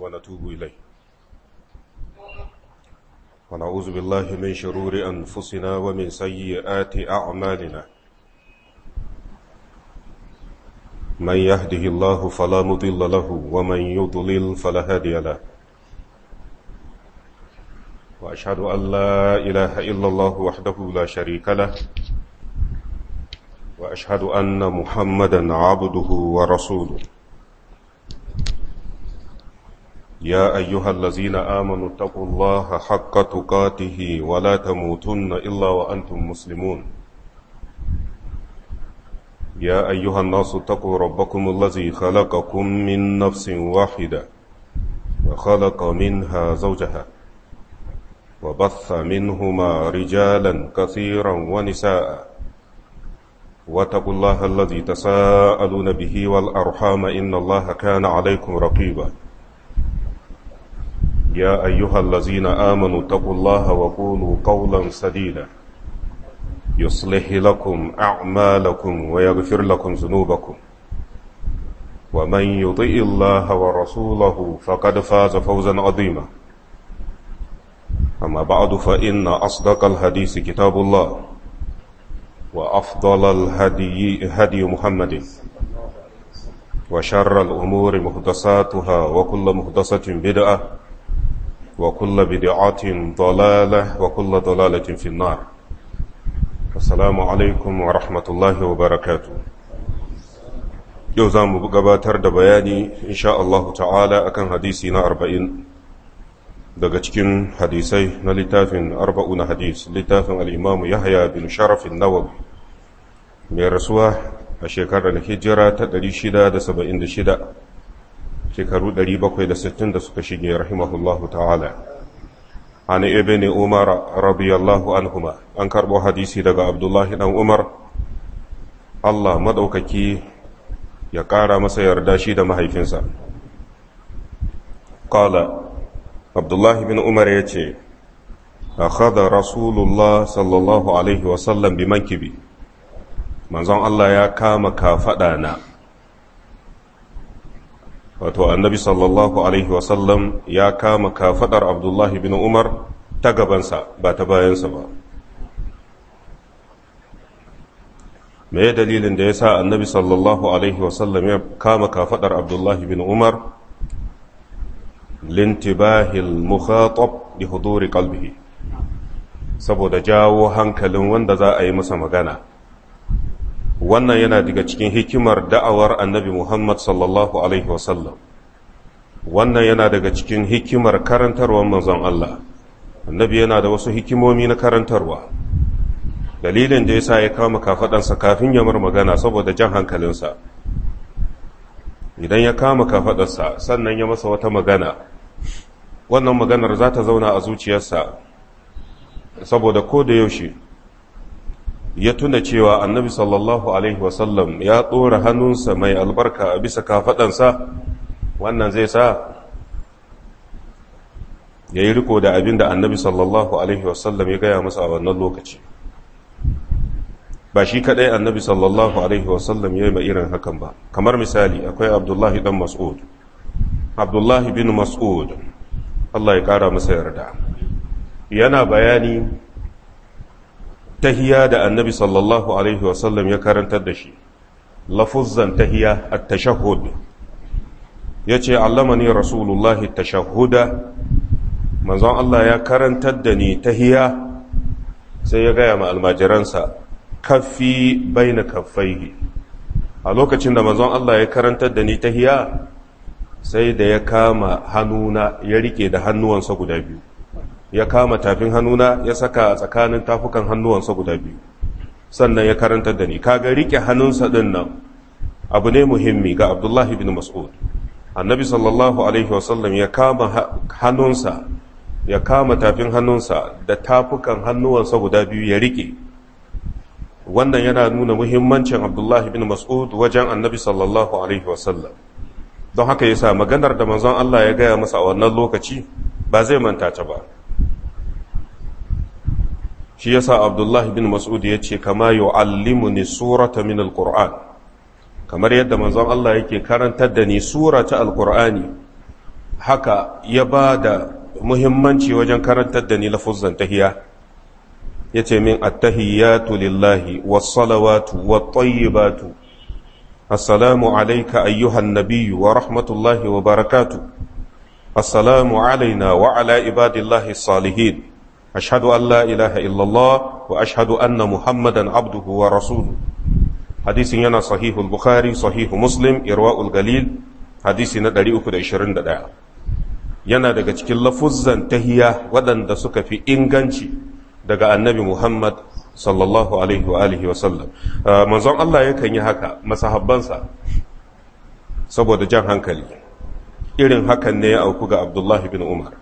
ونتوب إليه ونعوذ بالله من شرور أنفسنا ومن سيئات أعمالنا من يهده الله فلا مضل له ومن يضلل فلا هادي له وأشهد أن لا إله إلا الله وحده لا شريك له وأشهد أن محمدا عبده ورسوله يا أيها الذين آمنوا اتقوا الله حق تقاته ولا تموتن إلا وأنتم مسلمون يا أيها الناس اتقوا ربكم الذي خلقكم من نفس واحدة وخلق منها زوجها وبث منهما رجالا كثيرا ونساء واتقوا الله الذي تساءلون به والأرحام إن الله كان عليكم رقيبا يا أيها الذين آمنوا اتقوا الله وقولوا قولا سديدا يصلح لكم أعمالكم ويغفر لكم ذنوبكم ومن يطئ الله ورسوله فقد فاز فوزا عظيما أما بعد فإن أصدق الحديث كتاب الله وأفضل الهدي هدي محمد وشر الأمور محدثاتها وكل محدثة بدعة وكل بدعة ضلالة وكل ضلالة في النار السلام عليكم ورحمة الله وبركاته yau za mu gabatar da bayani insha Allah ta'ala akan hadisi na arba'in daga cikin hadisai na littafin arba'u na hadis littafin al'imamu yahya bin sharafin nawawi mai rasuwa a shekarar hijira ta 676 shekaru 760 da suka shige rahimahullahu ta'ala an ibn umar radiyallahu anhuma an karbo hadisi daga abdullahi dan umar Allah madaukaki ya ƙara masa yarda shi da mahaifinsa qala abdullahi bin umar ya ce akhadha rasulullah sallallahu alaihi wasallam bi mankibi manzon Allah ya kama kafaɗa na wato annabi sallallahu alaihi wasallam ya kama kafaɗar abdullahi bin umar ta gabansa ba ta bayansa ba me dalilin da ya sa annabi sallallahu alaihi wasallam ya kama kafaɗar abdullahi bin umar lintibahil mukhatab li huduri qalbihi saboda jawo hankalin wanda za a yi masa magana wannan yana daga cikin hikimar da'awar annabi Muhammad sallallahu Alaihi wasallam wannan yana daga cikin hikimar karantarwar manzon Allah annabi yana da wasu hikimomi na karantarwa dalilin da ya sa ya kama kafaɗansa kafin ya mar magana saboda jan hankalinsa idan ya kama kafaɗarsa sannan ya masa wata magana wannan maganar za ta zauna a zuciyarsa saboda ko da yaushe ya tuna cewa annabi sallallahu alaihi wasallam ya ɗora hannunsa mai albarka a bisa kafaɗansa wannan zai sa ya yi riko da abin da annabi sallallahu alaihi wasallam ya gaya masa a wannan lokaci ba shi kaɗai annabi sallallahu alaihi wasallam ya yi irin hakan ba kamar misali akwai abdullahi dan mas'ud abdullahi bin mas'ud Allah ya ƙara masa yarda yana bayani tahiya da annabi sallallahu alaihi wasallam ya karantar da shi lafuzzan tahiya a tashahud ya ce allamani rasulullahi tashahuda manzon Allah ya karantar da ni tahiya sai ya gaya ma almajiransa kaffi baina kaffaihi a lokacin da manzon Allah ya karantar da ni tahiya sai da ya kama hannuna ya rike da hannuwansa guda biyu ya kama tafin hannuna ya saka a tsakanin tafukan hannuwansa guda biyu sannan ya karantar da ni kaga rike hannunsa din nan abu ne muhimmi ga abdullahi bin mas'ud annabi sallallahu alaihi wasallam ya kama hannunsa ya kama tafin hannunsa da tafukan hannuwansa guda biyu ya rike wannan yana nuna muhimmancin abdullahi bin mas'ud wajen annabi sallallahu alaihi wasallam don haka yasa maganar da manzon Allah ya gaya masa a wannan lokaci ba zai manta ta ba shi yasa abdullahi bin mas'ud ya ce kama yu'allimuni surata min alquran kamar yadda manzon Allah yake karantar da ni surata alqur'ani haka ya ba da muhimmanci wajen karantar da ni lafuzan tahiya ya ce min attahiyatu lillahi wassalawatu wattayyibatu assalamu alaika ayyuhan nabiyyu wa rahmatullahi wa barakatu assalamu alaina wa ala ibadillahi salihin ashhadu an la ilaha illallah wa ashhadu anna muhammadan abduhu wa rasuluhu hadisin yana sahihul bukhari sahihu muslim irwa'ul galil hadisi na 321 yana daga cikin lafuzzan tahiya waɗanda suka fi inganci daga annabi Muhammad sallallahu alaihi wa alihi wa sallam manzon Allah yakan yi haka masahabbansa saboda jan hankali irin hakan ne ya auku ga Abdullahi bin Umar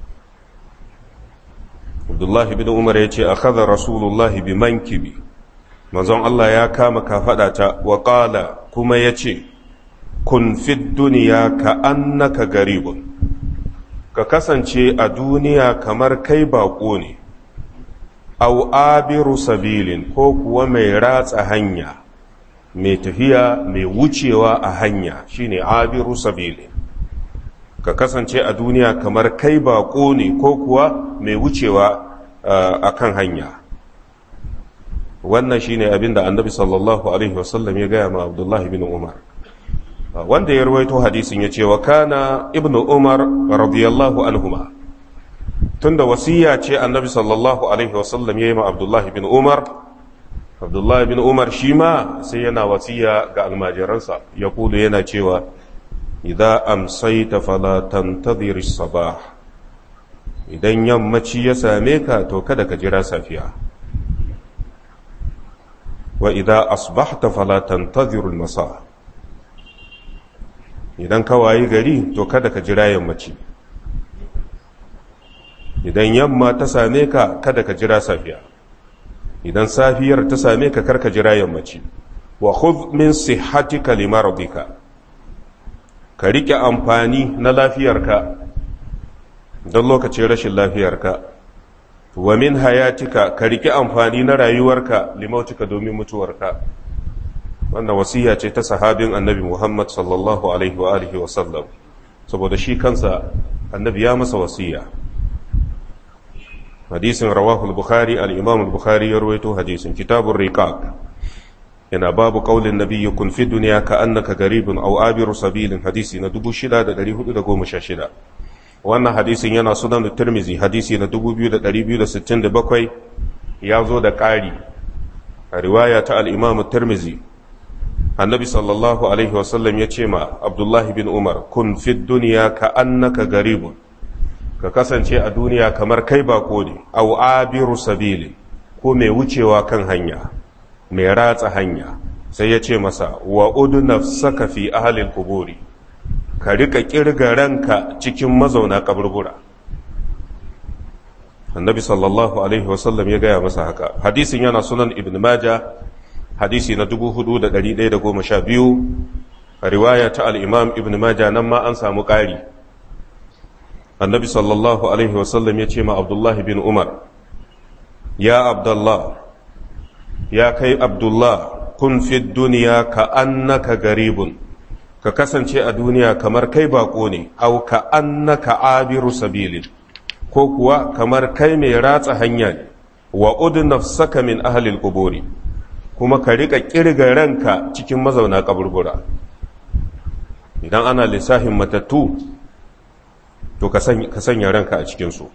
Abdullahi bin Umar ya ce akhadha rasulullahi bi mankibi manzon Allah ya kama kafadata wa qala kuma yace kun fid duniya ka annaka garibun ka kasance a duniya kamar kai baƙo ne au abiru sabilin ko kuwa mai ratsa hanya mai tafiya mai wucewa a hanya shine abiru sabilin ka kasance a duniya kamar kai baƙo ne ko kuwa mai wucewa a kan hanya wannan shine abinda annabi sallallahu alaihi wasallam ya gaya ma abdullahi bin umar wanda ya rawaito hadisin ya ce wa kana ibnu umar radiyallahu anhuma tunda wasiya ce annabi sallallahu alaihi wasallam ya yi ma abdullahi bin umar abdullahi bin umar shi ma sai yana wasiya ga almajiransa ya kulu yana cewa idan amsaita fala tantadhir sabah idan yammaci ya same ka to kada ka jira safiya wa idan asbahta fala tantadhir masa idan ka wayi gari to kada ka jira yammaci idan yamma ta same ka kada ka jira safiya idan safiyar ta same ka karka jira yammaci wa khudh min sihhatika limaradika ka rike amfani na lafiyarka don lokacin rashin lafiyarka wa min hayatika ka rike amfani na rayuwarka limautika domin mutuwarka wannan wasiya ce ta sahabin annabi Muhammad sallallahu alaihi wa alihi wa sallam saboda shi kansa annabi ya masa wasiya hadisin rawahu al-bukhari al-imam al-bukhari ya rawaito hadisin kitabur riqaq yana babu qaulin nabiyyi kun fi dunya ka annaka garibun aw abiru sabilin hadisi na 6416 wannan hadisin yana sunan tirmizi hadisi na 2267 ya zo da ƙari a riwaya ta al-imam tirmizi annabi sallallahu alaihi wasallam ya ce ma abdullahi bin umar kun fi duniya ka annaka garibun ka kasance a duniya kamar kai bako ne au abiru sabili ko mai wucewa kan hanya mai ratsa hanya sai ya ce masa wa udu nafsaka fi ahalil kuburi ka rika kirga ranka cikin mazauna kaburbura annabi sallallahu alaihi wasallam ya gaya masa haka hadisin yana sunan ibn majah hadisi na 4112 a riwaya ta al'imam ibn Majah nan ma an samu ƙari annabi sallallahu alaihi wasallam ya ce ma abdullahi bin umar ya abdullah ya kai abdullah kun fi duniya ka annaka garibun ka kasance a duniya kamar kai bako ne au ka annaka abiru sabilin ko kuwa kamar kai mai ratsa hanya ne wa udu nafsaka min ahlil quburi kuma ka rika kirga ranka cikin mazauna kaburbura idan ana lissafin matattu to ka sanya ranka a cikinsu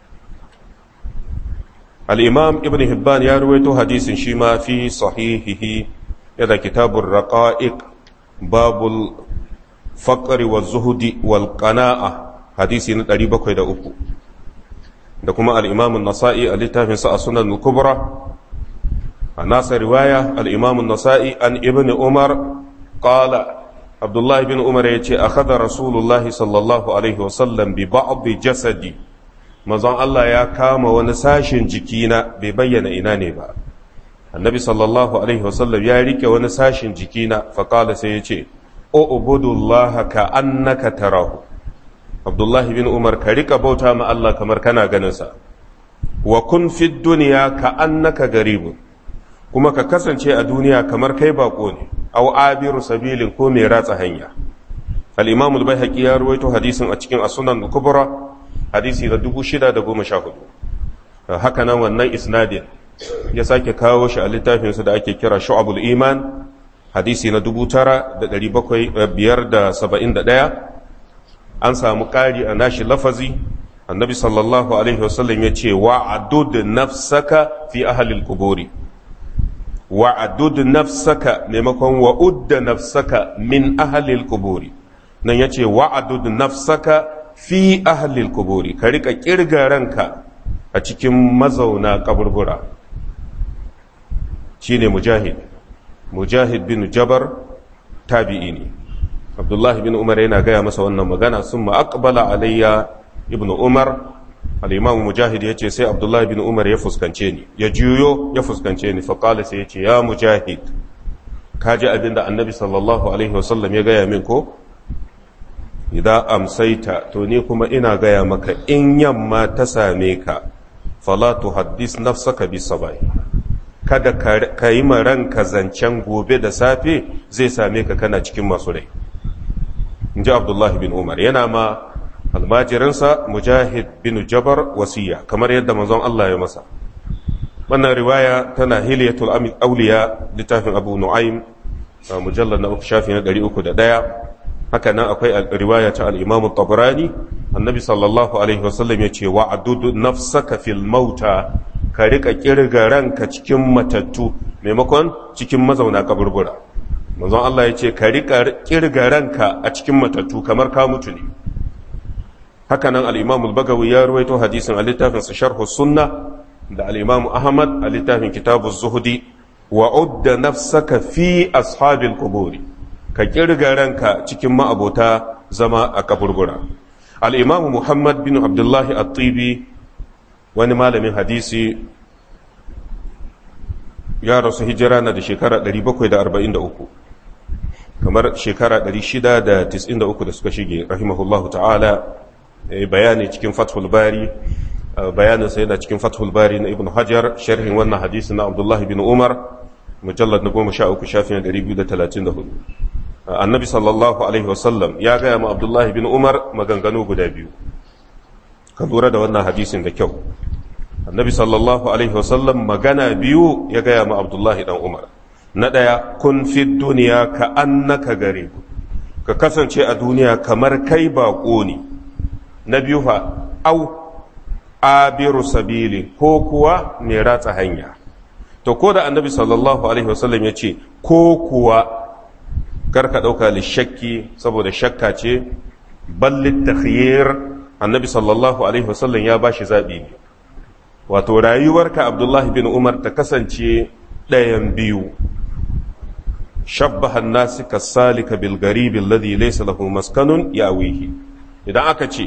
al'imam ibn hibban ya ruwaito hadisin shi ma fi sahihihi yadda kitabun raƙa'iq babul faƙari wa zuhudi wal ƙana'a hadisi na 703 da kuma al'imamun nasa'i a littafinsa a sunan kubra a nasa riwaya al'imamun nasa'i an ibn umar ƙala abdullahi bin umar ya ce a kada rasulullahi sallallahu alaihi wasallam bi ba'abi jasadi mazan Allah ya kama wani sashen jikina bai bayyana ina ne ba annabi sallallahu alaihi wasallam ya rike wani sashen jikina faƙala sai ya ce o ubudullaha ka annaka tarahu abdullahi bin umar ka rika bauta ma Allah kamar kana ganinsa wa kun fi duniya ka annaka garibun kuma ka kasance a duniya kamar kai bako ne aw abiru sabilin ko mai ratsa hanya al-imam al-baihaqi ya ruwaito hadisin a cikin as-sunan al-kubra hadisi na 614 haka nan wannan isnadin ya sake kawo shi a littafinsa da ake kira shu'abul iman hadisi na 9571 an samu ƙari a nashi lafazi annabi sallallahu alaihi wasallam ya ce wa'adud nafsaka fi ahalil kuburi wa'adud nafsaka maimakon wa'udda nafsaka min ahalil kuburi nan ya ce wa'adud nafsaka fi ahalil kuburi ka rika kirga ranka a cikin mazauna kaburbura shine mujahid mujahid bin jabar tabi'i ne abdullahi bin umar yana gaya masa wannan magana sun ma'akbala alayya ibn umar al'imam mujahid ya ce sai abdullahi bin umar ya fuskance ni ya juyo ya fuskance ni faƙala sai ya ce ya mujahid ka ji abin da annabi sallallahu alaihi wasallam ya gaya min ko idan amsaita to ni kuma ina gaya maka in yamma ta same ka fala tuhaddis nafsaka bisabai kada ka yi ranka zancen gobe da safe zai same ka kana cikin masu rai in ji abdullahi bin umar yana ma almajirinsa mujahid bin jabar wasiya kamar yadda manzon Allah ya masa wannan riwaya tana hiliyatul auliya littafin abu nu'aym mujallar na uku shafi na 301 haka nan akwai riwaya ta al-imam tabrani annabi sallallahu alaihi wasallam ya ce wa'adud nafsaka fil mauta ka rika kirga ranka cikin matattu maimakon cikin mazauna kaburbura manzon Allah ya ce ka rika kirga ranka a cikin matattu kamar ka mutu ne haka nan al-Imam al-Bagawi ya ruwaito hadisin a littafin sa Sharh sunna da al-Imam Ahmad a littafin Kitab az-Zuhdi wa udda nafsaka fi ashabil quburi ka kirga ranka cikin ma'abota zama a kaburbura al-Imam Muhammad bin Abdullah at-Tibi wani malamin hadisi ya rasu hijira na da shekara 743 kamar shekara 693 da suka shige rahimahullahu ta'ala bayani cikin fathul bari bayanin sai yana cikin fathul bari na ibn hajar sharhin wannan hadisi na abdullahi bin umar mujallad na goma sha uku shafin 234 annabi sallallahu alaihi wasallam ya gaya ma abdullahi bin umar maganganu guda biyu ka lura da wannan hadisin da kyau annabi sallallahu alaihi wasallam magana biyu ya gaya ma abdullahi dan umar na ɗaya kun fi duniya ka annaka gare ka kasance a duniya kamar kai baƙo ne na biyu fa au abiru sabili ko kuwa mai ratsa hanya to ko da annabi sallallahu alaihi wasallam ya ce ko kuwa karka ɗauka lishakki saboda shakka ce ballit takhyir annabi sallallahu alaihi wasallam ya bashi zaɓi ne wato rayuwarka abdullahi bin umar ta kasance ɗayan biyu shabbaha nasi kasalika bil garibi alladhi laysa lahu maskanun yawihi idan aka ce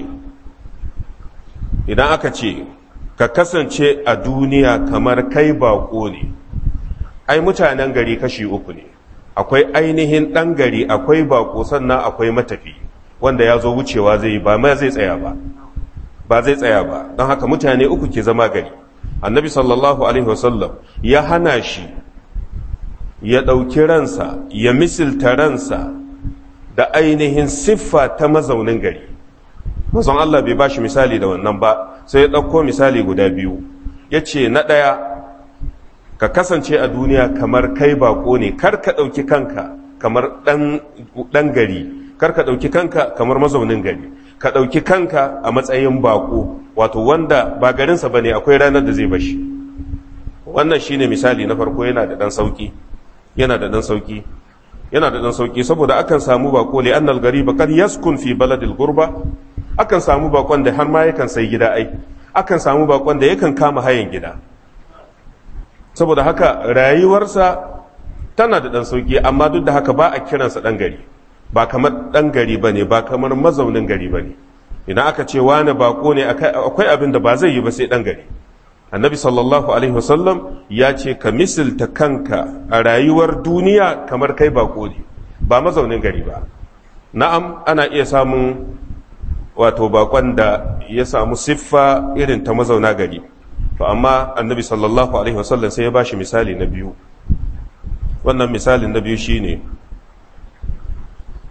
idan aka ce ka kasance a duniya kamar kai bako ne ai mutanen gari kashi uku ne akwai ainihin ɗan gari akwai bako sannan akwai matafi wanda ya zo wucewa zai yi ba ma zai tsaya ba ba zai tsaya ba don haka mutane uku ke zama gari annabi sallallahu alaihi wasallam ya hana shi ya ɗauki ransa ya misilta ransa da ainihin siffa ta mazaunin gari mazan Allah bai ba shi misali da wannan ba sai ya ɗauko misali guda biyu ya ce na ɗaya ka kasance a duniya kamar kai bako ne kar ka ɗauki kanka kamar ɗan gari kar ka ɗauki kanka kamar mazaunin gari ka ɗauki kanka a matsayin bako wato wanda ba garinsa ba ne akwai ranar da zai bashi wannan shine misali na farko yana da ɗan sauƙi yana da ɗan sauƙi yana da ɗan sauƙi saboda akan samu bako li annal gariba kad yaskun fi baladil gurba akan samu bakon da har ma yakan sai gida ai akan samu bakon da yakan kama hayan gida saboda haka rayuwarsa tana da ɗan sauƙi amma duk da haka ba a kiransa ɗan gari ba kamar ɗan gari ba ne ba kamar mazaunin gari ba ne idan aka ce wani bako ne akwai abin da ba zai yi ba sai ɗan gari annabi sallallahu alaihi wasallam ya ce ka misilta kanka a rayuwar duniya kamar kai bako ne ba mazaunin gari ba na'am ana iya samun wato bakon da ya samu siffa irin ta mazauna gari to amma annabi sallallahu alaihi wasallam sai ya ba shi misali na biyu wannan misalin na biyu shine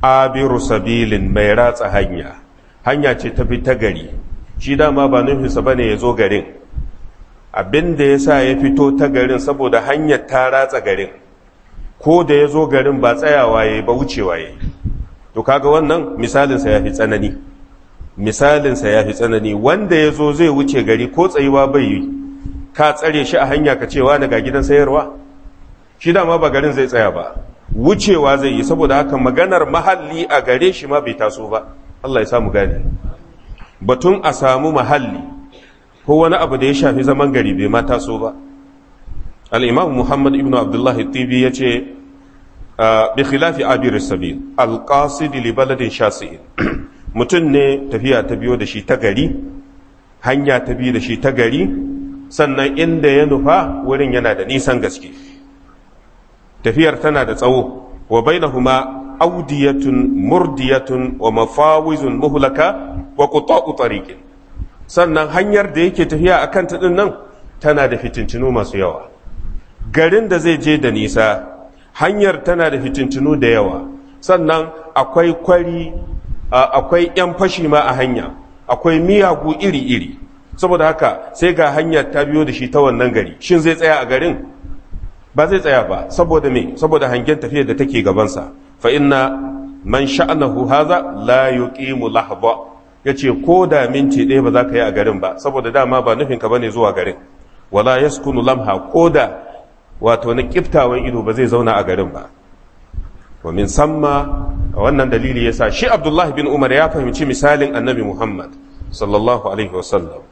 abiru sabilin mai ratsa hanya hanya ce ta fi ta gari shi dama ba nufinsa ba ne ya zo garin abin da ya sa ya fito ta garin saboda hanyar ta ratsa garin ko da ya zo garin ba tsayawa ya yi ba wucewa ya yi to kaga wannan misalinsa ya fi tsanani misalinsa ya fi tsanani wanda ya zo zai wuce gari ko tsayuwa bai yi ka tsare shi a hanya ka cewa daga gidan sayarwa shi dama ba garin zai tsaya ba wucewa zai yi saboda haka maganar mahalli a gare shi ma bai taso ba Allah ya samu gane batun a samu mahalli ko wani abu da ya shafi zaman gari bai ma taso ba al-imam Muhammad ibn Abdullah tibi ya ce bi khilafi abir sabil al-qasid li baladin shasi'in mutum ne tafiya ta biyo da shi ta gari hanya ta biyo da shi ta gari sannan inda ya nufa wurin yana da nisan gaske tafiyar tana da tsawo wa bainahuma audiyatun murdiyatun wa mafawizun muhlaka wa quta'u tariqin sannan hanyar da yake tafiya akan ta din nan tana da fitintinu masu yawa garin da zai je da nisa hanyar tana da fitintinu da yawa sannan akwai kwari akwai yan fashi ma a hanya akwai miyagu iri-iri saboda haka sai ga hanyar ta biyo da shi ta wannan gari shin zai tsaya a garin ba zai tsaya ba saboda me saboda hangen tafiyar da take gabansa fa inna man sha'anahu haza la yuqimu lahba yace ko da minti ɗaya ba za ka yi a garin ba saboda dama ba nufin ka bane zuwa garin wala yaskunu lamha ko da wato na kiftawan ido ba zai zauna a garin ba wa min samma wannan dalili yasa shi Abdullah bin Umar ya fahimci misalin Annabi Muhammad sallallahu alaihi wasallam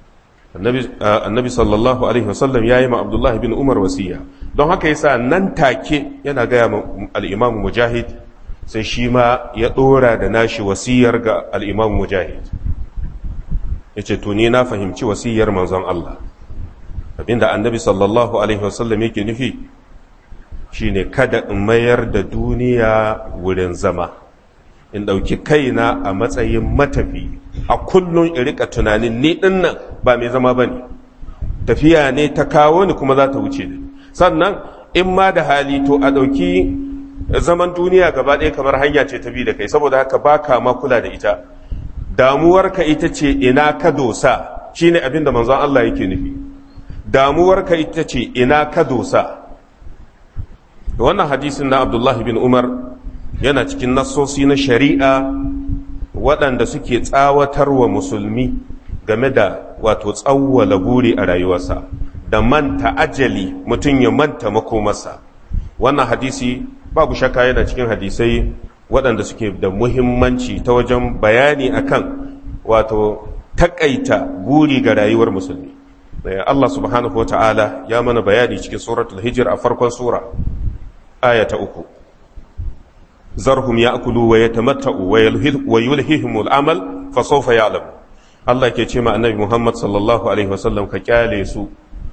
annabi sallallahu alaihi wasallam ya yi ma abdullahi bin umar wasiya don haka yasa nan take yana gaya ma al'imamu mujahid sai shi ma ya ɗora da nashi wasiyar ga al'imamu mujahid ya ce tuni na fahimci wasiyar manzon Allah abinda annabi sallallahu alaihi wasallam yake nufi shine kada in mayar da duniya wurin zama in ɗauki kaina a matsayin matafi a kullum in rika tunanin ni ɗin nan ba mai zama ba ne tafiya ne ta kawo ni kuma za ta wuce ni sannan in ma da hali to a ɗauki zaman duniya gaba ɗaya kamar hanya ce ta bi da kai saboda haka ba ka ma kula da ita damuwarka ita ce ina ka dosa shine abin da manzon Allah yake nufi damuwarka ita ce ina ka dosa wannan hadisin na Abdullahi bin Umar yana cikin nassosi na shari'a waɗanda suke tsawatar wa musulmi game da wato tsawwala buri a rayuwarsa da manta ajali mutum ya manta makomarsa wannan hadisi babu shakka yana cikin hadisai waɗanda suke da muhimmanci ta wajen bayani akan wato takaita buri ga rayuwar musulmi Allah subhanahu wa ta'ala ya mana bayani cikin suratul hijir a farkon sura aya ta uku zarhum ya'kulu wa yatamatta'u wa yulhihimul amal fa sawfa ya'lam Allah ke ce ma annabi Muhammad sallallahu alaihi wasallam ka kyale su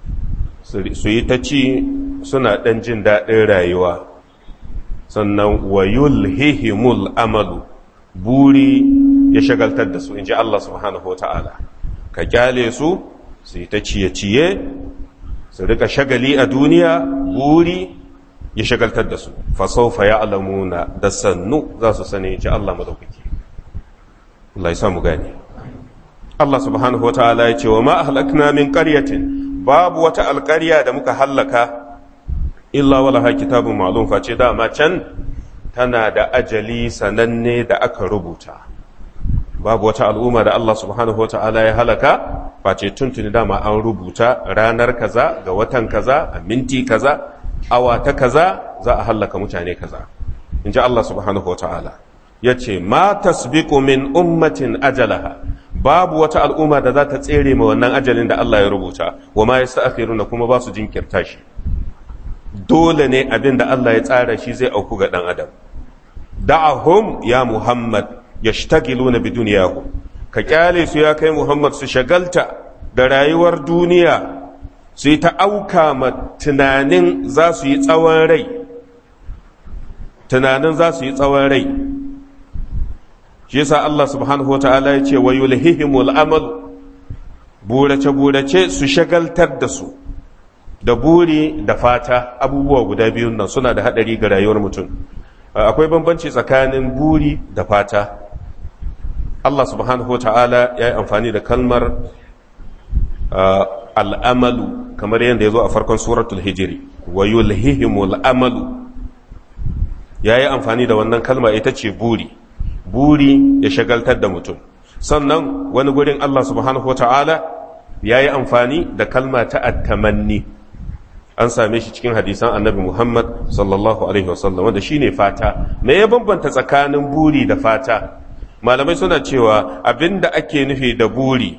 su yi ta ci suna dan jin daɗin rayuwa sannan wa yulhihimul amalu buri ya shagaltar da su inji Allah subhanahu wa ta'ala ka kyale su su yi ta ciye-ciye su rika shagali a duniya buri ya shagaltar da su fasaufa ya alamuna da sannu za su sani ci Allah madaukaki Allah ya samu gani Allah subhanahu wa ta'ala ya ce wa ma ahlakna min qaryatin babu wata alƙarya da muka hallaka illa wala ha kitabun ma'lum face dama can tana da ajali sananne da aka rubuta babu wata al'umma da Allah subhanahu wa ta'ala ya halaka face tuntuni dama an rubuta ranar kaza ga watan kaza a minti kaza awa ta kaza za a hallaka mutane kaza in ji Allah subhanahu wa ta'ala ya ce ma tasbiqu min ummatin ajalaha babu wata al'umma da za ta tsere ma wannan ajalin da Allah ya rubuta wa ma yasta'khiruna kuma ba su jinkirta shi dole ne abin da Allah ya tsara shi zai auku ga dan adam da'ahum ya muhammad yashtagiluna bi dunyahum ka kyale su ya kai muhammad su shagalta da rayuwar duniya su yi ta auka ma tunanin za su yi tsawon rai tunanin za su yi tsawon rai shi yasa Allah subhanahu wa ta'ala ya ce wa yulhihimul amal burace-burace su shagaltar da su da buri da fata abubuwa guda biyun nan suna da haɗari ga rayuwar mutum akwai bambanci tsakanin buri da fata Allah subhanahu wa ta'ala ya yi amfani da kalmar al'amalu kamar yadda ya zo a farkon suratul hijiri wa yulhihimul amalu ya yi amfani da wannan kalma ita ce buri buri ya shagaltar da mutum sannan wani gurin Allah subhanahu wa ta'ala ya yi amfani da kalma ta attamanni an same shi cikin hadisan annabi Muhammad sallallahu alaihi wasallam wanda shine fata me ya bambanta tsakanin buri da fata malamai suna cewa abinda ake nufi da buri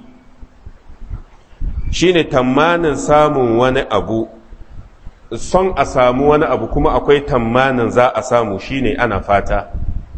shine tamanin samun wani abu son a samu wani abu kuma akwai tamanin za a samu shine ana fata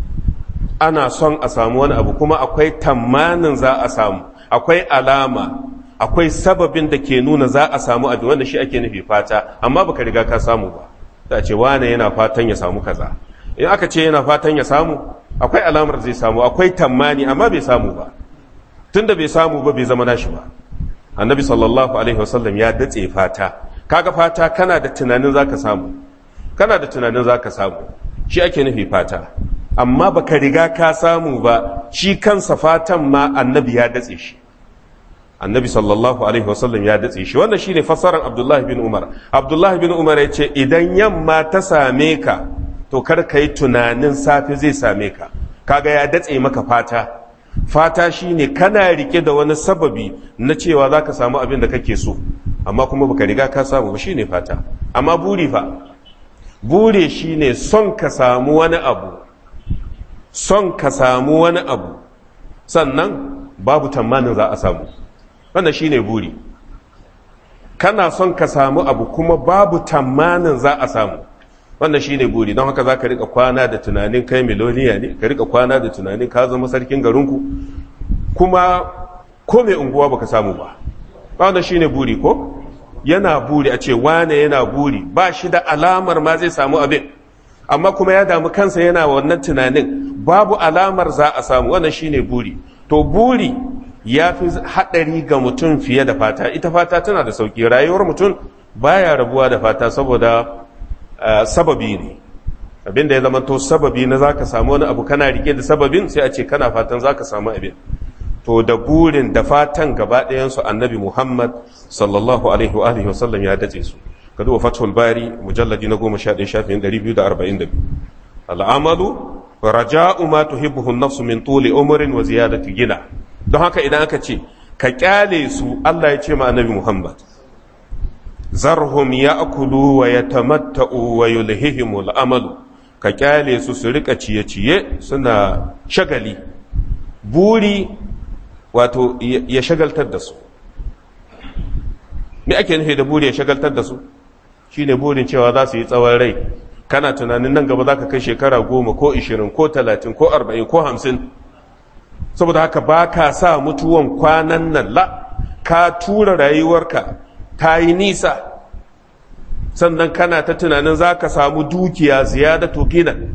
ana son a samu wani abu kuma akwai tamanin za a samu akwai alama akwai sababin da ke nuna za a samu abin wanda shi ake nufi fata amma baka riga ka samu ba da ce wane yana fatan ya samu kaza in aka ce yana fatan ya samu akwai alamar zai samu akwai tammani amma bai samu ba tunda bai samu ba bai zama nashi ba annabi sallallahu alaihi wasallam ya datse fata kaga fata kana da tunanin zaka samu kana da tunanin zaka samu shi ake nufi fata amma baka riga ka samu ba shi kansa fatan ma annabi ya datse shi annabi sallallahu alaihi wasallam ya datse shi wannan shine fassarar abdullahi bin umar abdullahi bin umar ya ce idan yamma ta same ka to kar ka yi tunanin safe zai same ka kaga ya datse maka fata fata shine kana rike da wani sababi na cewa za ka samu abin da kake so amma kuma baka riga ka samu ba shine fata amma buri fa buri shine son ka samu wani abu son ka samu wani abu sannan babu tamanin za a samu wannan shine buri kana son ka samu abu kuma babu tamanin za a samu wannan shine buri don haka za ka rika kwana da tunanin kai miloniya ne ka rika kwana da tunanin ka zama sarkin garinku kuma ko mai unguwa baka samu ba wannan shine buri ko yana buri a ce wane yana buri ba shi da alamar ma zai samu abin amma kuma ya damu kansa yana wannan tunanin babu alamar za a samu wannan shine buri to buri ya fi haɗari ga mutum fiye da fata ita fata tana da sauki rayuwar mutum baya rabuwa da fata saboda Uh, sababi ne abinda ya zama to sababi na zaka samu wani abu kana rike da sababin sai a ce kana fatan zaka samu abin to da burin da fatan gaba ɗayansu annabi muhammad sallallahu alaihi wa alihi wasallam ya dace su ka duba fathul bari mujalladi na goma sha ɗaya shafin ɗari biyu da arba'in da biyu al'amalu raja'u ma tuhibbuhu an-nafsu min tuli umrin wa ziyadati gina don haka idan aka ce ka kyale su Allah ya ce ma annabi muhammad zarhum ya'kulu wa yatamatta'u wa yulhihimul amalu ka kyale su su rika ciye-ciye suna shagali buri wato ya shagaltar da su me ake nufi da buri ya shagaltar da su shine burin cewa za su yi tsawon rai kana tunanin nan gaba za ka kai shekara goma ko ishirin ko talatin ko arba'in ko hamsin saboda haka ba ka sa mutuwan kwanan nan la ka tura rayuwarka ta yi nisa sannan kana ta tunanin za ka samu dukiya ziyadatu ginan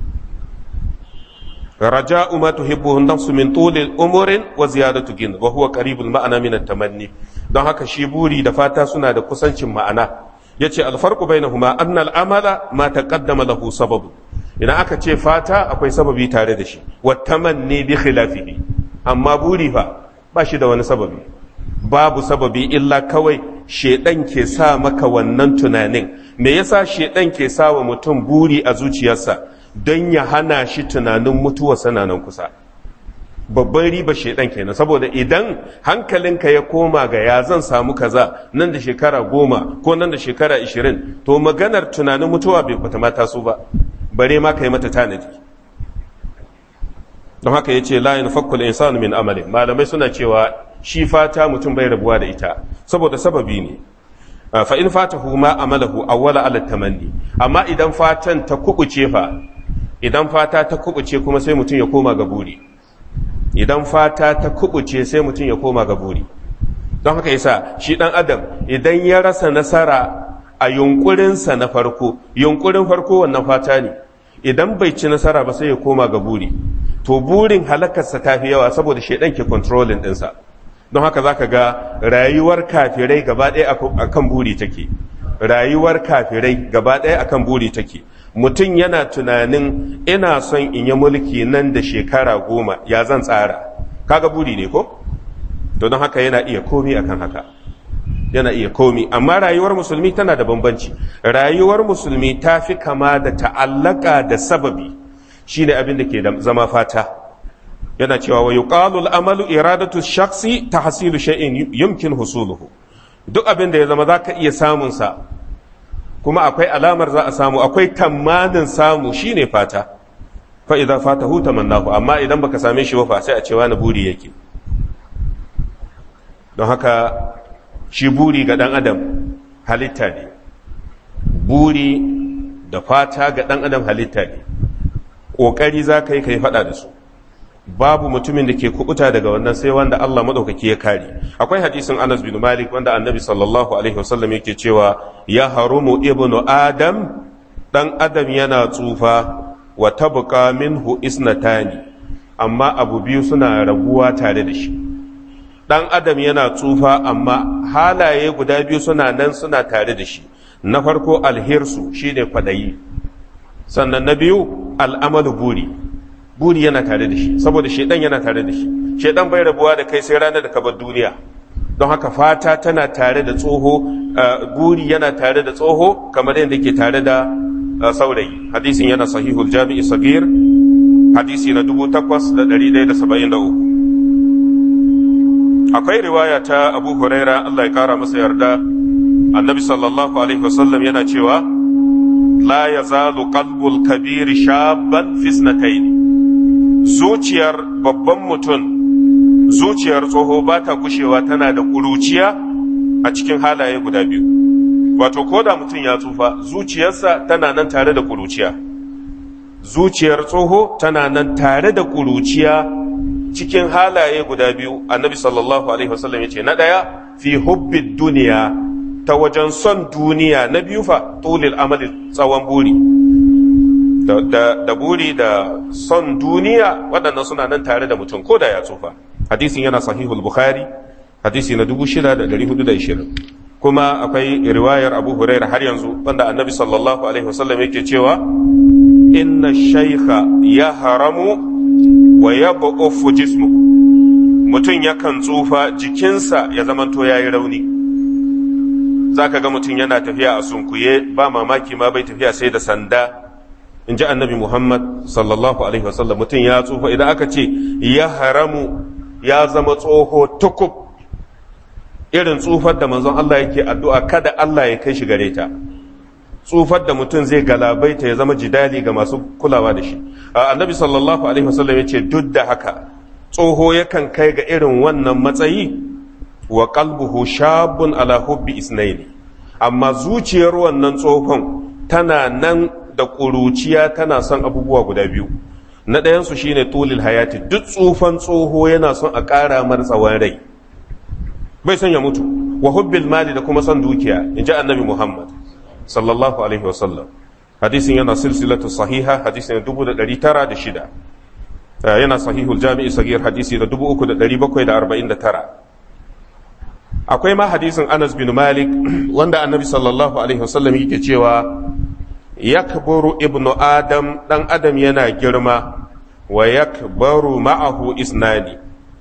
raja'u ma tuhibbuhu an-nafsu min tuli umurin wa ziyadatu gin wa huwa qaribul ma'ana min at-tamanni don haka shi buri da fata suna da kusancin ma'ana yace al-farqu bainahuma anna al-amala ma taqaddama lahu sababu idan aka ce fata akwai sababi tare da shi wa tamanni bi khilafihi amma buri fa ba shi da wani sababi babu sababi illa kawai shedan ke sa maka wannan tunanin me yasa shedan ke sa wa mutum buri a zuciyarsa don ya hana shi tunanin mutuwa sananan kusa babban riba shedan kenan saboda idan hankalinka ya koma ga ya zan samu kaza nan da shekara goma ko nan da shekara ishirin to maganar tunanin mutuwa bai bata mata su ba bare ma ka yi mata tanadi don haka ya ce layin fakkul insanu min amalin malamai suna cewa shi fata mutum bai rabuwa da ita saboda sababi ne fa in fatahu ma amalahu awwala ala tamanni amma idan fatan ta kubuce fa idan fata ta kubuce kuma sai mutum ya koma ga buri idan fata ta kubuce sai mutum ya koma ga buri don haka yasa shi dan adam idan ya rasa nasara a yunkurinsa na farko yunkurin farko wannan fata ne idan bai ci nasara ba sai ya koma ga buri to burin halakarsa ta fi yawa saboda shaidan ke controlling ɗinsa don haka zaka ga rayuwar kafirai gaba ɗaya a kan buri take rayuwar kafirai gaba ɗaya akan buri take mutum yana tunanin ina son in yi mulki nan da shekara goma ya zan tsara kaga buri ne ko don haka yana iya komi akan haka yana iya komi amma rayuwar musulmi tana da bambanci rayuwar musulmi ta fi kama da ta'allaka da sababi shine abin da ke zama fata yana cewa wa yuqalu al-amalu iradatu shakhsi tahsilu shay'in yumkin husuluhu duk abin da ya zama zaka iya samun sa kuma akwai alamar za a samu akwai tamanin samu shine fata fa idza fatahu tamannahu amma idan baka same shi ba fa sai a ce wani buri yake don haka shi buri ga dan adam halitta ne buri da fata ga dan adam halitta ne ƙoƙari za ka yi ka yi faɗa da su babu mutumin da ke kubuta daga wannan sai wanda Allah maɗaukaki ya kare akwai hadisin Anas bin Malik wanda annabi sallallahu alaihi wasallam yake cewa ya harumu ibnu adam dan adam yana tsufa wa tabqa minhu isnatani amma abu biyu suna raguwa tare da shi dan adam yana tsufa amma halaye guda biyu suna nan suna tare da shi na farko alhirsu shine kwadayi sannan na biyu al'amalu buri buri yana tare da shi saboda shedan yana tare da shi shedan bai rabuwa da kai sai ranar da ka bar duniya don haka fata tana tare da tsoho buri yana tare da tsoho kamar yadda ke tare da saurayi hadisin yana sahihul jami'i sagir hadisi na 8173 akwai riwaya ta abu huraira Allah ya kara masa yarda annabi sallallahu alaihi wasallam yana cewa la yazalu qalbul kabir shabban fisnatayn zuciyar babban mutum zuciyar tsoho ba ta gushewa tana da ƙuruciya a cikin halaye guda biyu wato ko da mutum ya tsufa zuciyarsa tana nan tare da ƙuruciya zuciyar tsoho tana nan tare da ƙuruciya cikin halaye guda biyu annabi sallallahu alaihi wasallam ya ce na ɗaya fi hubbid duniya ta wajen son duniya na biyu fa tulil amali tsawon buri da buri da son duniya waɗannan suna nan tare da mutum ko da ya tsufa hadisin yana sahihul bukhari hadisi na 6420 kuma akwai riwayar abu huraira har yanzu wanda annabi sallallahu alaihi wasallam yake cewa inna shaykha ya haramu wa ya jismu mutum yakan tsufa jikinsa ya zamanto ya yi rauni za ka ga mutum yana tafiya a sunkuye ba mamaki ma bai tafiya sai da sanda in ji annabi muhammad sallallahu alaihi wasallam mutum ya tsufa idan aka ce ya haramu ya zama tsoho tukub irin tsufar da manzon Allah yake addu'a kada Allah ya kai shi gare ta tsufar da mutum zai galabaita ya zama jidali ga masu kulawa da shi annabi sallallahu alaihi wasallam ya ce duk da haka tsoho yakan kai ga irin wannan matsayi wa qalbuhu shabun ala hubbi isnaini amma zuciyar wannan tsohon tana nan da ƙuruciya tana son abubuwa guda biyu na ɗayansu shine tulil hayati duk tsufan tsoho yana son a ƙara mar tsawon rai bai son ya mutu wa hubbil mali da kuma son dukiya in ji annabi muhammad sallallahu alaihi wasallam hadisin yana silsilatu sahiha hadisin dubu da ɗari tara da shida yana sahihul jami'i sagir hadisi da dubu uku da ɗari bakwai da arba'in da tara akwai ma hadisin anas bin malik wanda annabi sallallahu alaihi wasallam yake cewa yakburu ibnu adam dan adam yana girma wa yakbaru ma'ahu isnani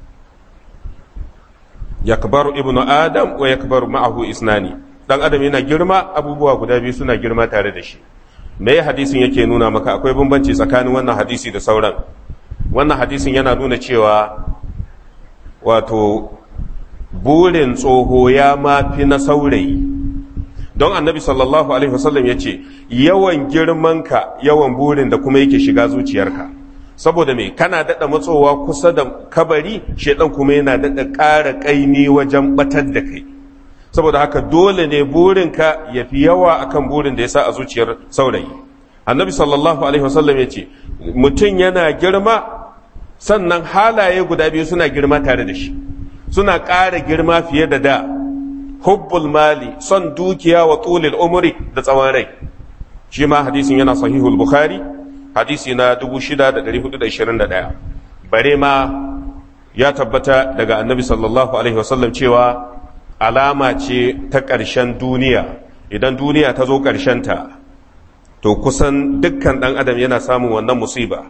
yakbaru ibnu adam wa yakbaru ma'ahu isnani dan adam yana girma abubuwa guda biyu suna girma tare da shi me hadisin yake nuna maka akwai bambanci tsakanin wannan hadisi da sauran wannan hadisin yana nuna cewa wato burin tsoho ya mafi na saurayi don annabi sallallahu alaihi wasallam ya ce yawan girmanka yawan burin da kuma yake shiga zuciyarka saboda me kana daɗa matsowa kusa da kabari shaidan kuma yana daɗa ƙara ƙaimi wajen batar da kai saboda haka dole ne burinka ya fi yawa akan burin da ya sa a zuciyar saurayi annabi sallallahu alaihi wasallam ya ce mutum yana girma sannan halaye guda biyu suna girma tare da shi suna ƙara girma fiye da da hubbul mali son dukiya wa tulil umri da tsawon rai shi ma hadisin yana sahihul bukhari hadisi na 6421 bare ma ya tabbata daga annabi sallallahu alaihi wasallam cewa alama ce ta ƙarshen duniya idan duniya ta zo ta to kusan dukkan ɗan adam yana samun wannan musiba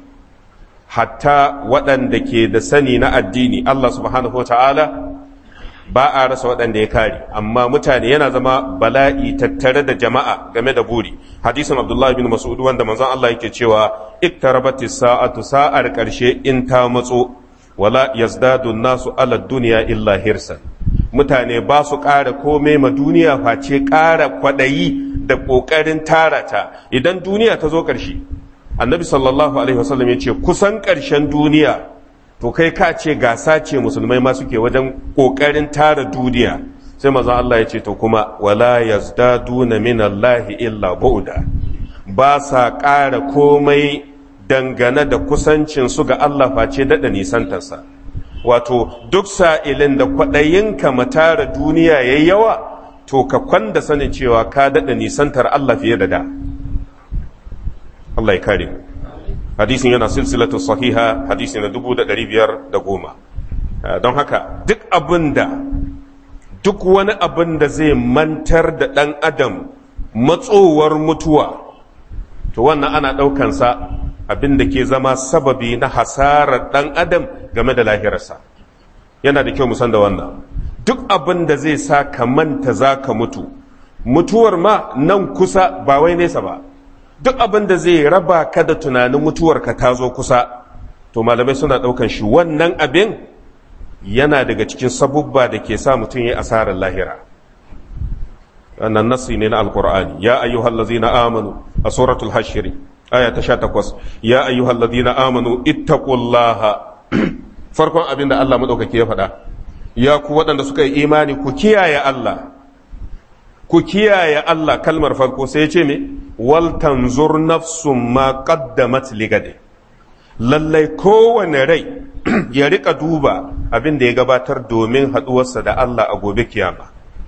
hatta waɗanda ke da sani na addini Allah subhanahu wa ta'ala ba a rasa waɗanda ya kare amma mutane yana zama bala'i tattare da jama'a game da buri hadisin abdullahi bin mas'ud wanda manzon Allah yake cewa iktarabati sa'atu sa'ar ƙarshe in ta matso wala yazdadu nasu ala duniya illa hirsan mutane ba su ƙara komai ma duniya face ƙara kwaɗayi da ƙoƙarin tara ta idan duniya ta zo ƙarshe annabi sallallahu alaihi wasallam ya ce kusan ƙarshen duniya to kai ka ce gasa ce musulmai ma suke wajen ƙoƙarin tara duniya sai mazan Allah ya ce to kuma wala yazdaduna min Allah illa bu'da ba sa ƙara komai dangane da kusancin su ga Allah face daɗa nisantarsa wato duk sa'ilin da kwaɗayinka matara duniya ya yawa to ka kwanda sanin cewa ka daɗa nisantar Allah fiye da da Allah ya kare hadisin yana silsilatu sahiha hadisi na dubu da ɗari biyar da goma don haka duk abin da duk wani abin da zai mantar da ɗan adam matsowar mutuwa to wannan ana ɗaukansa abin da ke zama sababi na hasarar ɗan adam game da lahirarsa yana da kyau musan da wannan duk abin da zai sa ka manta za ka mutu mutuwar ma nan kusa ba wai nesa ba duk abin da zai raba ka da tunanin mutuwar ka ta zo kusa to malamai suna ɗaukan shi wannan abin yana daga cikin sabubba da ke sa mutum ya asarar lahira wannan nasi ne na alkur'ani ya ayyuhal ladzina amanu a suratul hashiri aya ta 18 ya ayyuhal ladzina amanu ittaqullaha farkon abin da Allah madaukake ya faɗa ya ku waɗanda suka yi imani ku kiyaye Allah ku kiyaye Allah kalmar farko sai ya ce me wal tanzur nafsum ma qaddamat ligade lallai kowane rai ya rika duba abin da ya gabatar domin haɗuwarsa da Allah a gobe kiyama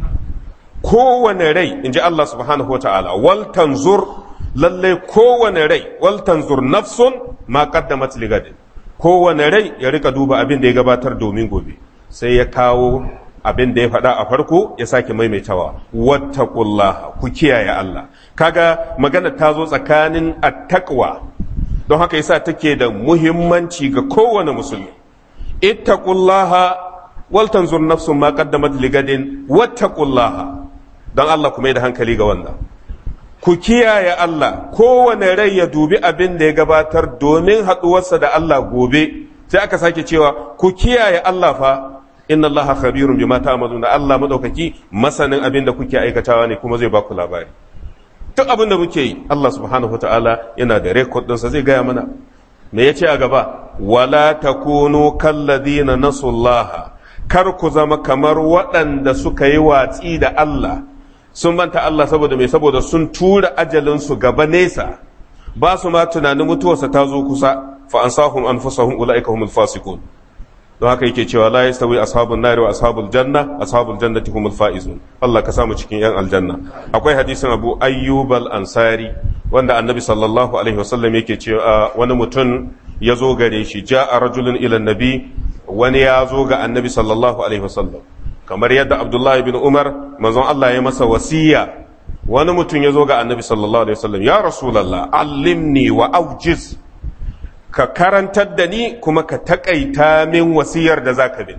kowane rai in ji Allah subhanahu wa ta'ala wal tanzur lallai kowane rai wal tanzur nafsun ma qaddamat ligade kowane rai ya rika duba abin da ya gabatar domin gobe sai ya kawo abin da ya faɗa a farko ya sake maimaitawa wattaqullah ku kiyaye Allah kaga magana ta zo tsakanin attaqwa don haka yasa take da muhimmanci ga kowane musulmi ittaqullaha wal tanzur nafsun ma qaddamat ligadin wattaqullaha don Allah kuma da hankali ga wannan ku kiyaye Allah kowane rai ya dubi abin da ya gabatar domin haɗuwarsa da Allah gobe sai aka sake cewa ku kiyaye Allah fa inna Allah khabirun bima ta'maluna Allah madaukaki masanin abin da kuke aikatawa ne kuma zai ba ku labari duk abin da muke yi Allah subhanahu wataala yana da record ɗinsa zai gaya mana me yace a gaba wala takunu kalladina nasullaha kar ku zama kamar waɗanda suka yi watsi da Allah sun manta Allah saboda mai saboda sun tura ajalinsu gaba nesa ba su ma tunanin mutuwarsa ta zo kusa fa ansahum anfusahum ulaika humul fasiqun don haka yake cewa la yastawi ashabun nari wa ashabul janna ashabul jannati humul faizun Allah ka samu cikin yan aljanna akwai hadisin Abu Ayyub al-Ansari wanda Annabi sallallahu alaihi wasallam yake cewa wani mutum ya zo gare shi ja'a rajulun ila nabi wani ya zo ga Annabi sallallahu alaihi wasallam kamar yadda Abdullahi bin Umar manzon Allah ya masa wasiya wani mutum ya zo ga Annabi sallallahu alaihi wasallam ya Rasulullah allimni wa aujiz ka karantar da ni kuma ka taƙaita min wasiyar da za ka bin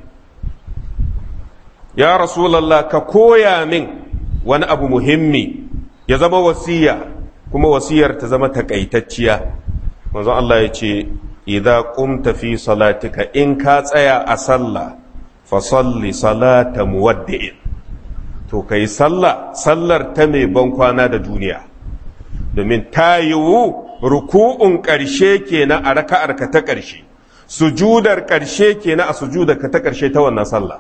ya rasulallah ka koya min wani abu muhimmi ya zama wasiya kuma wasiyar ta zama taƙaitacciya manzon Allah ya ce idza qumta fi salatika in ka tsaya a sallah fa salli salata muwaddi'in to kai sallah sallar ta mai ban kwana da duniya domin ta yiwu ruku'un ƙarshe kenan a raka'arka ta ƙarshe sujudar ƙarshe kenan a sujudar ka ta ƙarshe ta wannan sallah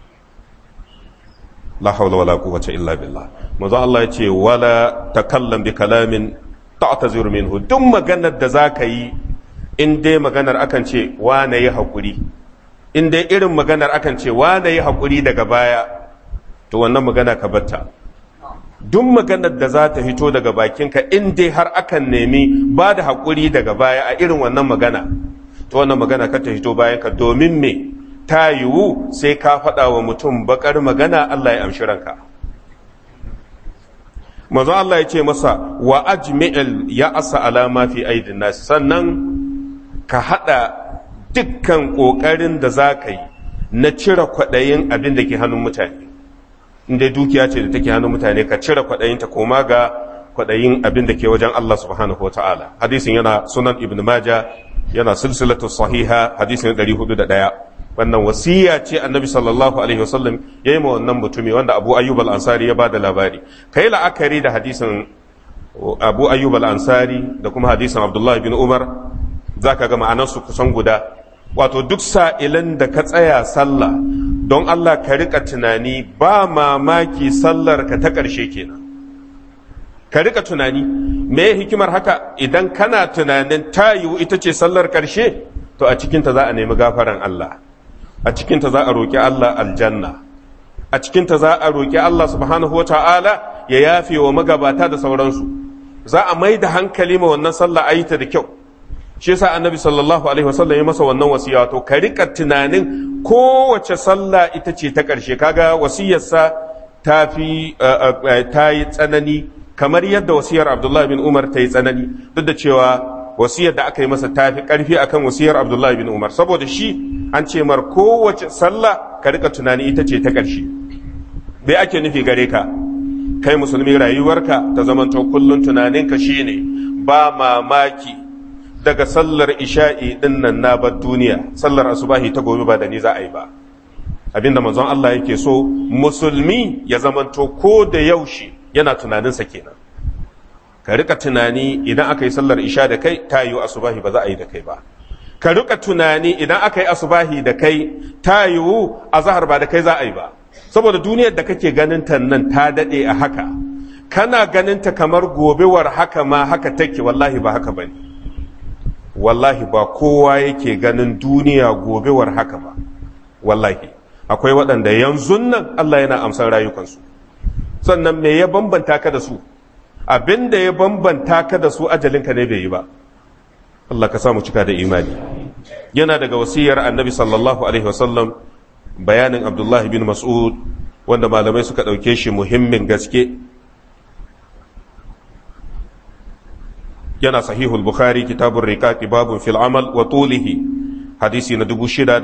la hawla wala quwwata illa billah manzo Allah ya ce wala takallam bi kalamin ta'taziru minhu duk maganar da zaka yi in dai maganar akan ce wane yi hakuri in dai irin maganar akan ce wane yi hakuri daga baya to wannan magana ka batta duk maganar da za ta fito daga bakinka in dai har akan nemi ba da haƙuri daga baya a irin wannan magana to wannan magana ka ta fito bayanka domin me ta yiwu sai ka faɗa wa mutum bakar magana Allah ya amshi ranka manzo Allah ya ce masa wa ajmi'il ya asa alama fi aidin nas sannan ka hada dukkan kokarin da za ka yi na cire kwaɗayin abin da ke hannun mutane inda dukiya ce da take hannun mutane ka cire kwaɗayin ta koma ga kwaɗayin abin da ke wajen Allah subhanahu wa ta'ala hadisin yana sunan ibn maja yana silsilatu sahiha hadisin 401 wannan wasiya ce annabi sallallahu alaihi wasallam ya yi ma wannan mutumi wanda abu ayyub al-ansari ya bada labari kai la'akari da hadisin abu ayyub al-ansari da kuma hadisin abdullahi bin umar zaka ga ma'anarsu kusan guda wato duk sa'ilan da ka tsaya sallah don Allah ka rika tunani ba mamaki sallar ka ta ƙarshe kenan ka rika tunani me hikimar haka idan kana tunanin ta yiwu ita ce sallar ƙarshe to a cikinta za a nemi gafaran Allah a cikinta za a roƙi Allah aljanna a cikinta za a roƙi Allah subhanahu wa ta'ala ya yafe wa magabata da sauransu za a mai da hankali ma wannan sallah a yi ta da kyau shi yasa annabi sallallahu alaihi wasallam ya masa wannan wasiya to ka rika tunanin kowace sallah ita ce ta ƙarshe kaga wasiyarsa ta fi ta yi tsanani kamar yadda wasiyar abdullahi bin umar ta yi tsanani duk da cewa wasiyar da aka yi masa ta fi ƙarfi akan wasiyar abdullahi bin umar saboda shi an ce mar kowace sallah ka rika tunani ita ce ta ƙarshe bai ake nufi gare ka kai musulmi rayuwarka ta zamanto kullum tunaninka shine ba mamaki daga sallar isha'i din nan na bar duniya sallar asubahi ta gobe ba da ni za a yi ba abinda manzon Allah yake so musulmi ya zamanto ko da yaushe yana tunaninsa kenan ka rika tunani idan aka yi sallar isha da kai ta yiwu asubahi ba za a yi da kai ba ka rika tunani idan aka yi asubahi da kai ta yiwu azhar ba da kai za a yi ba saboda duniyar da kake ganin ta nan ta dade a haka kana ganin ta kamar gobewar haka ma haka take wallahi ba haka bane wallahi ba kowa yake ganin duniya gobewar haka ba wallahi akwai waɗanda yanzu nan Allah yana amsan rayukansu sannan me ya bambanta ka da su abin da ya bambanta ka da su ajalinka ne bai yi ba Allah ka samu cika da imani yana daga wasiyar annabi sallallahu alaihi wasallam bayanin abdullahi bin mas'ud wanda malamai suka ɗauke shi muhimmin gaske yana sahihul bukhari kitabun riqaqi babun fil amal wa tulihi hadisi na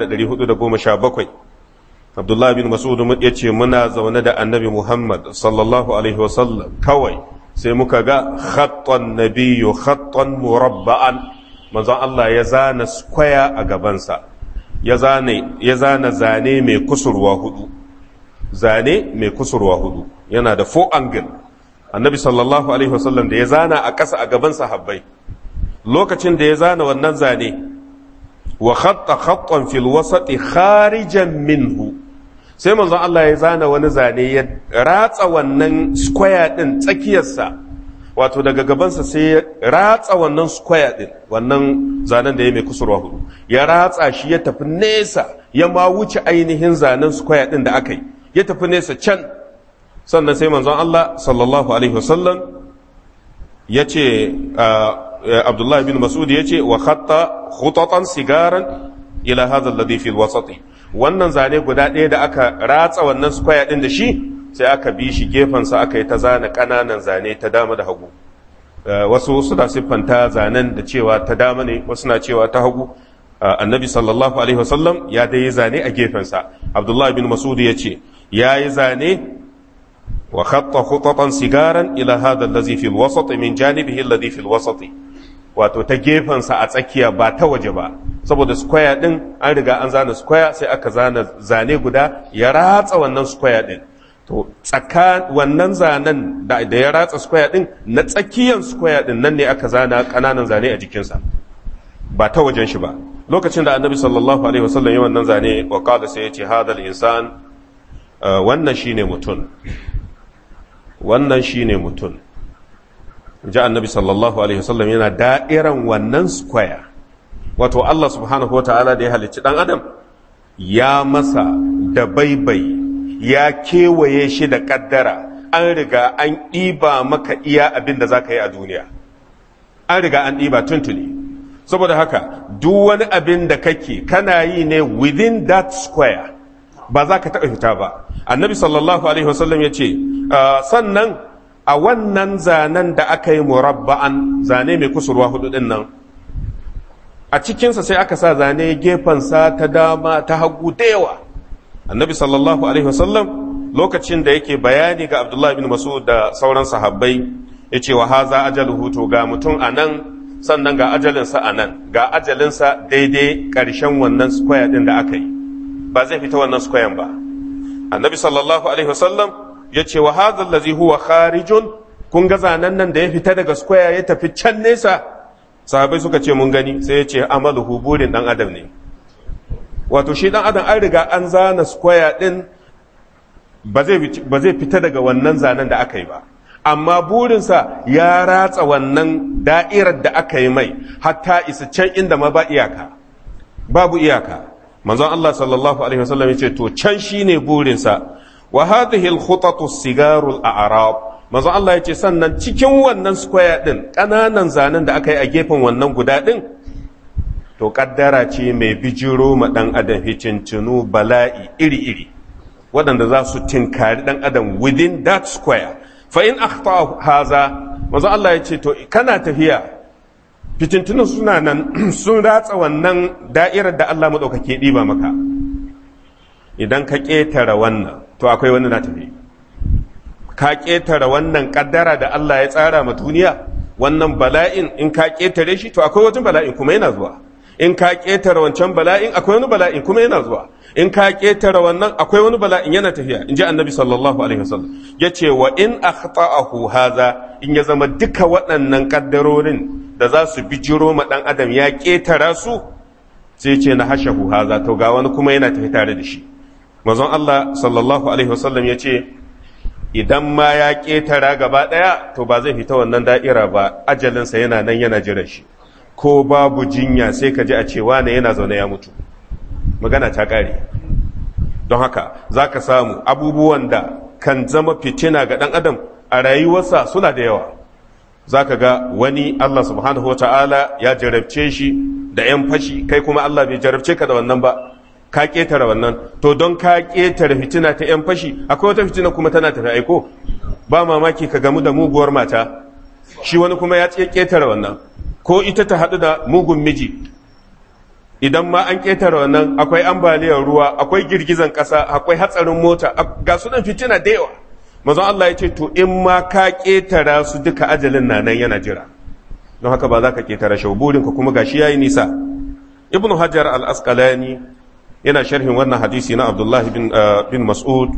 6417 abdullahi bin mas'ud ya ce muna zaune da annabi muhammad sallallahu alaihi wasallam kawai sai muka ga khattan nabiyyu khattan murabba'an manzon Allah ya zana square a gabansa ya zane ya zana zane mai kusurwa hudu zane mai kusurwa hudu yana da four angle annabi sallallahu alaihi wasallam da ya zana a ƙasa a gaban sahabbai lokacin da ya zana wannan zane wa khatta khattan fil wasati kharijan minhu sai manzon Allah ya zana wani zane ya ratsa wannan square din tsakiyarsa wato daga gabansa sai ya ratsa wannan square din wannan zanen da ya mai kusurwa hudu ya ratsa shi ya tafi nesa ya ma wuce ainihin zanen square din da aka yi ya tafi nesa can sannan sai manzon Allah sallallahu alaihi wasallam ya ce Abdullahi bin Mas'ud ya ce wa khatta khutatan sigaran ila hadha alladhi fil wasati wannan zane guda ɗaya da aka ratsa wannan square din da shi sai aka bi shi gefensa aka yi ta zana ƙananan zane ta dama da hagu wasu suna siffanta zanen da cewa ta dama ne wasu na cewa ta hagu annabi sallallahu alaihi wasallam ya dai zane a gefensa abdullahi bin masud ya ce ya yi zane wa khatta khutatan sigaran ila hada allazi fil wasat min janibihi alladhi fil wasat wato ta gefensa a tsakiya ba ta waje ba saboda square din an riga an zana square sai aka zana zane guda ya ratsa wannan square din to tsaka wannan zanen da ya ratsa square din na tsakiyan square din nan ne aka zana kananan zane a jikinsa ba ta wajen shi ba lokacin da annabi sallallahu alaihi wasallam ya wannan zane wa qala sai ya ce hadal insan wannan shine mutum wannan shine mutum ji annabi sallallahu alaihi wasallam yana da'iran wannan square wato Allah subhanahu wa ta'ala da ya halicci dan adam ya masa da baibai ya kewaye shi da kaddara an riga an ɗiba maka iya abin da za ka yi a duniya an riga an ɗiba tuntuni saboda haka duk wani abin da kake kana yi ne within that square ba za ka taɓa fita ba annabi sallallahu alaihi wasallam ya ce sannan a wannan zanen da aka yi murabba'an zane mai kusurwa hudu din nan a cikinsa sai aka sa zane gefensa ta dama ta hagu da yawa annabi sallallahu alaihi wasallam lokacin da yake bayani ga abdullahi bin masud da sauran sahabbai ya ce wa haza ajaluhu to ga mutum a nan sannan ga ajalinsa a nan ga ajalinsa daidai ƙarshen wannan square ɗin da aka yi ba zai fita wannan square ba annabi sallallahu alaihi wasallam ya ce wa haza allazi huwa kharijun kun ga zanen nan da ya fita daga square ya tafi can nesa sahabai suka ce mun gani sai ya ce amaluhu burin dan adam ne wato shi dan adam an riga an zana square din ba zai fita daga wannan zanen da aka yi ba amma burinsa ya ratsa wannan da'irar da aka yi mai hatta isa can inda ma ba iyaka babu iyaka manzon Allah sallallahu alaihi wasallam yace to can shine burinsa wa hadhihi al-khutatu sigarul a'rab manzon Allah yace sannan cikin wannan square din kananan zanen da aka yi a gefen wannan guda din to kaddara ce mai bijiro ma dan adam hicincinu bala'i iri-iri waɗanda za su tinkari dan adam within that square fa in akhta haza manzo Allah ya ce to kana tafiya fitintunan suna nan sun ratsa wannan da'irar da Allah madaukake diba maka idan ka ketara wannan to akwai wani na tafi ka ketara wannan kaddara da Allah ya tsara ma duniya wannan bala'in in ka ketare shi to akwai wajen bala'in kuma yana zuwa in ka ketara wancan bala'in akwai wani bala'in kuma yana zuwa in ka ketara wannan akwai wani bala'in yana tafiya in ji annabi sallallahu alaihi wasallam ya ce wa in akhta'ahu haza in ya zama duka waɗannan kaddarorin da za su bijiro ma ɗan adam ya ketara su sai ce na hashahu haza to ga wani kuma yana tafi tare da shi manzon Allah sallallahu alaihi wasallam ya ce idan ma ya ketara gaba ɗaya to ba zai fita wannan da'ira ba ajalinsa yana nan yana jiran shi ko babu jinya sai ka ji a cewa ne yana zaune ya mutu magana ta ƙare don haka za ka samu abubuwan da kan zama fitina ga ɗan adam a rayuwarsa suna da yawa za ka ga wani Allah subhanahu wa ta'ala ya jarabce shi da ‘yan fashi kai kuma Allah bai jarabce ka da wannan ba ka ƙetare wannan to don ka ƙetare fitina ta ‘yan fashi akwai wata fitina kuma tana tafi aiko ba mamaki ka gamu da muguwar mata shi wani kuma ya ƙetare wannan ko ita ta haɗu da mugun miji idan ma an ƙetare wannan akwai ambaliyar ruwa akwai girgizan ƙasa akwai hatsarin mota ga sunan fitina da yawa mazan Allah ya ce to in ma ka ƙetara su duka ajalin na nan yana jira don haka ba za ka ƙetara shi burinka kuma gashi yayi nisa ibnu hajar al-asqalani yana sharhin wannan hadisi na abdullah bin, bin mas'ud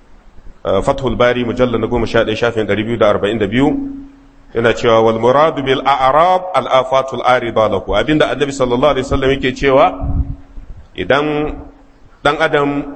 fathul bari mujallal na goma sha ɗaya shafin ɗari biyu da arba'in da biyu yana cewa wal muradu bil a'rab al afatul arida lahu abinda annabi sallallahu alaihi wasallam yake cewa idan dan adam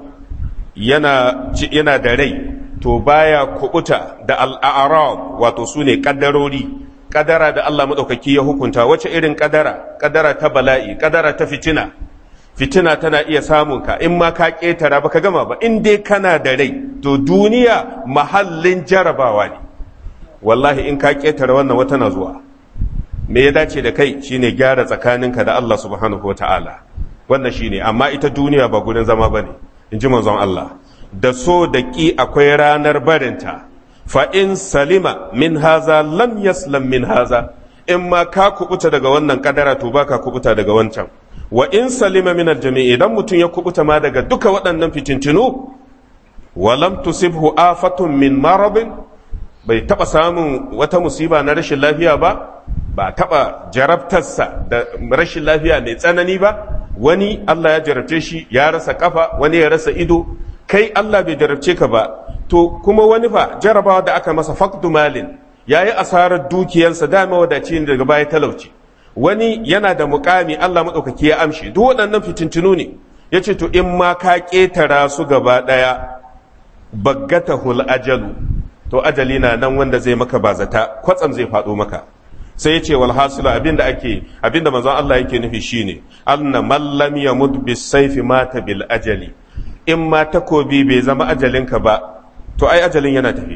yana yana da rai to baya kubuta da al a'rab wato sune kaddarori kadara da Allah madaukaki ya hukunta wace irin kadara kadara ta bala'i kadara ta fitina fitina tana iya samun ka in ma ka ketara baka gama ba in dai kana da rai to duniya mahallin jarabawa ne wallahi in ka ƙetare wannan wata na zuwa me ya dace da kai shine gyara tsakaninka da Allah subhanahu wa ta'ala wannan shine amma ita duniya ba gurin zama ba ne in ji manzon Allah da so da ƙi akwai ranar barinta fa in salima min haza lam yaslam min haza in ma ka kubuta daga wannan kadara to ba ka kubuta daga wancan wa in salima min aljami idan mutum ya kubuta ma daga duka waɗannan fitintinu wa lam tusibhu afatun min marabin bai taba samun wata musiba na rashin lafiya ba ba taba jarabtarsa da rashin lafiya mai tsanani ba wani Allah ya jarabce shi ya rasa kafa wani ya rasa ido kai Allah bai jarabce ka ba to kuma wani fa jarabawa da aka masa faqdu malin yayi asarar dukiyarsa da mawadaci ne daga baya talauci wani yana da mukami Allah madaukaki ya amshi duk waɗannan fitintunu ne yace to in ma ka ketara su gaba daya baggatahul ajalu to ajali na nan wanda zai maka bazata kwatsam zai faɗo maka sai yace wal hasila abinda ake abinda manzon Allah yake nufi shine anna man lam yamut bis sayfi mata bil ajali in ma takobi bai zama ajalinka ba to ai ajalin yana tafi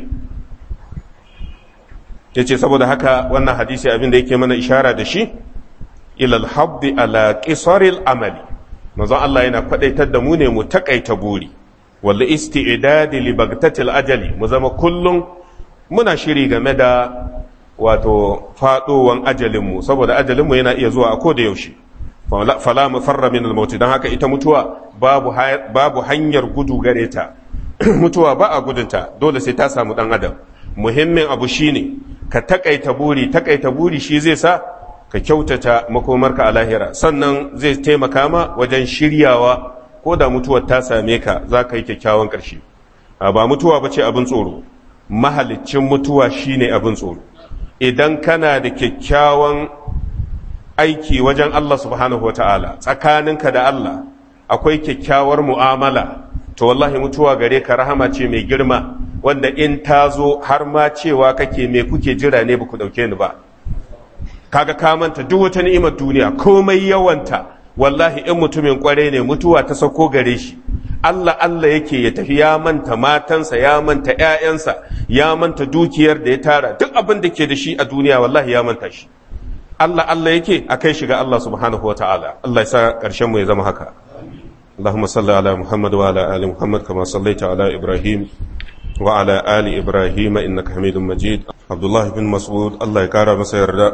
yace saboda haka wannan hadisi abinda yake mana ishara da shi ila al habdi ala qisaril amali manzon Allah yana kwadaitar da mu ne mu takaita buri wal isti'dadi li bagtatil ajali mu zama kullum muna shiri game da wato faɗowan ajalinmu saboda ajalinmu yana iya zuwa a koda yaushe fala mu farra min al don haka ita mutuwa babu babu hanyar gudu gare ta mutuwa ba a gudunta dole sai ta samu dan adam muhimmin abu shine ka takaita buri takaita buri shi zai sa ka kyautata makomarka a lahira sannan zai taimaka ma wajen shiryawa ko da mutuwar ta same ka za ka yi kyakkyawan ƙarshe ba mutuwa ba ce abin tsoro mahalicin mutuwa shine abin tsoro idan kana da kyakkyawan aiki wajen Allah subhanahu wata'ala tsakaninka da Allah akwai kyakkyawar mu'amala to wallahi mutuwa gare ka rahama ce mai girma wanda in ta zo har ma cewa kake me kuke jira ne ba ku ɗauke ni ba kaga ka manta duk wata ni'imar duniya komai yawanta wallahi in mutumin kware ne mutuwa ta sauko gare shi Allah Allah yake ya tafi ya manta matansa ya manta ƴaƴansa ya manta dukiyar da ya tara duk abin da ke da shi a duniya wallahi ya manta shi Allah Allah yake a kai shiga Allah subhanahu wataala Allah ya sa ƙarshen mu ya zama haka اللهم صل على محمد وعلى آل محمد كما صليت على إبراهيم وعلى آل إبراهيم إنك حميد مجيد عبد الله بن مسعود الله يكرم مسيردا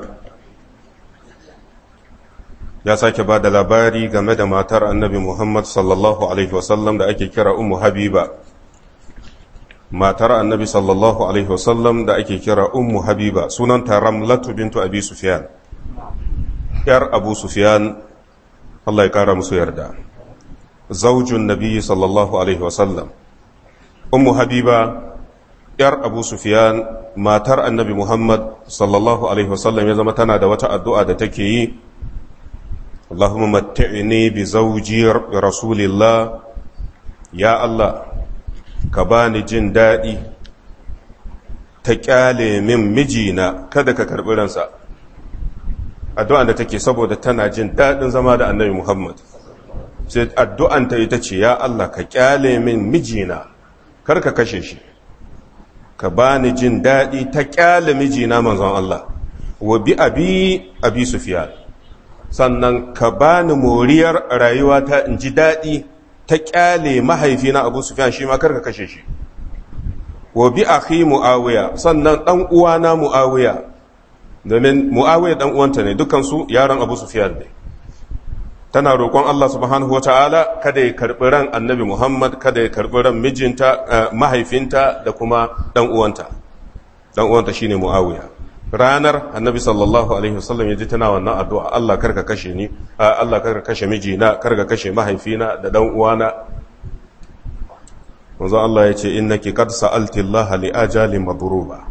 ya sake ba da labari game da matar annabi Muhammad sallallahu Alaihi wasallam da ake kira Ummu Habiba. Matar annabi sallallahu Alaihi wasallam da ake kira Ummu Habiba sunanta Ramlatu bintu Abi Sufyan. ‘Yar Abu Sufyan, Allah ya kara musu yarda. Zaujun Nabi sallallahu Alaihi wasallam. Ummu Habiba, ‘yar Abu Sufyan, matar annabi Muhammad sallallahu Alaihi wasallam ya zama tana da wata addu'a da take yi. اللهم متعني بزوجي رسول الله يا الله كباني جن دادي تكالي من مجينا كذا كربي رنسا addu'an da take saboda tana jin daɗin zama da annabi Muhammad sai addu'an ta ita ce ya Allah ka kyale min mijina kar ka kashe shi ka bani jin daɗi ta kyale mijina manzon Allah wa bi abi abi sufyan sannan ka bani moriyar rayuwata in ji daɗi ta ƙyale mahaifina abu sufyan shi ma karka kashe shi wa bi akhi muawiya sannan ɗan uwana muawiya domin muawiya ɗan uwanta ne dukansu yaron abu sufyan ne tana roƙon Allah subhanahu wata'ala kada ya karɓi ran annabi Muhammad kada ya karɓi ran mijinta mahaifinta da kuma ɗan uwanta ɗan uwanta shine muawiya ranar annabi sallallahu alaihi wasallam ya ji tana wannan addu'a Allah karka kashe ni Allah karka kashe mijina karka kashe mahaifina da dan uwana manzo Allah ya ce innaki qad sa'alti Allah li ajali madruba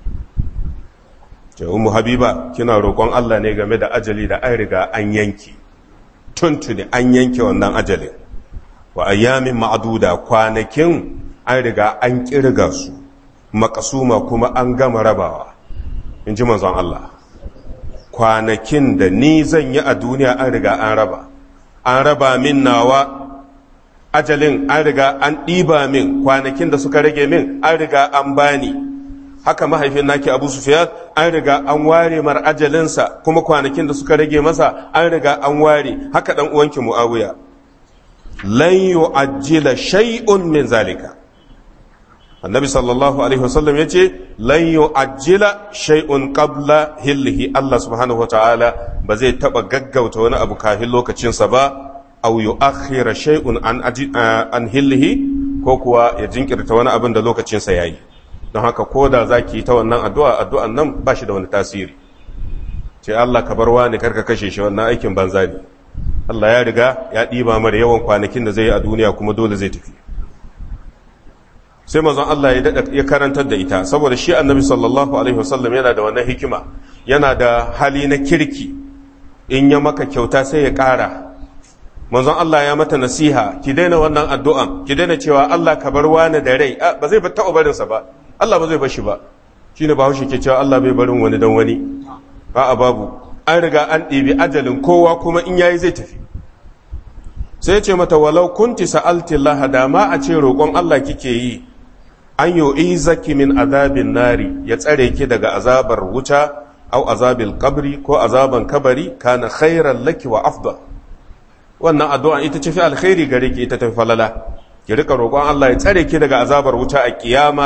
ce ummu habiba kina roƙon Allah ne game da ajali da an riga an yanki tuntuni an yanke wannan ajalin wa ayyamin ma'duda kwanakin an riga an kirga su makasuma kuma an gama rabawa in ji manzon Allah kwanakin da ni zan yi a duniya an riga an raba an raba min nawa ajalin an riga an ɗiba min kwanakin da suka rage min an riga an bani haka mahaifin naki abu sufiyar an riga an ware mar ajalinsa kuma kwanakin da suka rage masa an riga an ware haka ɗan uwanki mu'awiya lan yu'ajjila shay'un min zalika annabi sallallahu alaihi wasallam ya ce lan yu'ajjila shay'un qabla hillihi Allah subhanahu wa ta'ala ba zai taba gaggauta wani abu kafin lokacinsa ba aw yu'akhkhira shay'un an an hillihi ko kuwa ya jinkirta wani abin da lokacinsa yayi don haka ko da zaki ta wannan addu'a addu'an nan ba shi da wani tasiri ce Allah ka bar wani karka kashe shi wannan aikin banza ne Allah ya riga ya ɗiba mara yawan kwanakin da zai yi a duniya kuma dole zai tafi sai mazan Allah ya karantar da ita saboda shi annabi sallallahu alaihi wasallam yana da wannan hikima yana da hali na kirki in ya maka kyauta sai ya ƙara manzon Allah ya mata nasiha ki daina wannan addu'an ki daina cewa Allah ka bar wani da rai ba zai taɓa barinsa ba Allah ba zai bar shi ba shine ba haushe ke cewa Allah bai barin wani dan wani a'a babu an riga an ɗibi ajalin kowa kuma in yayi zai tafi sai ce mata walau kunti sa'alti Allah da ma a ce roƙon Allah kike yi an yi zaki min azabin nari ya tsare ki daga azabar wuta au azabil kabri ko azaban kabari kana khairan laki wa afdal wannan addu'a ita ce fi alkhairi gare ki ita ta falala ki rika roƙon Allah ya tsare ki daga azabar wuta a kiyama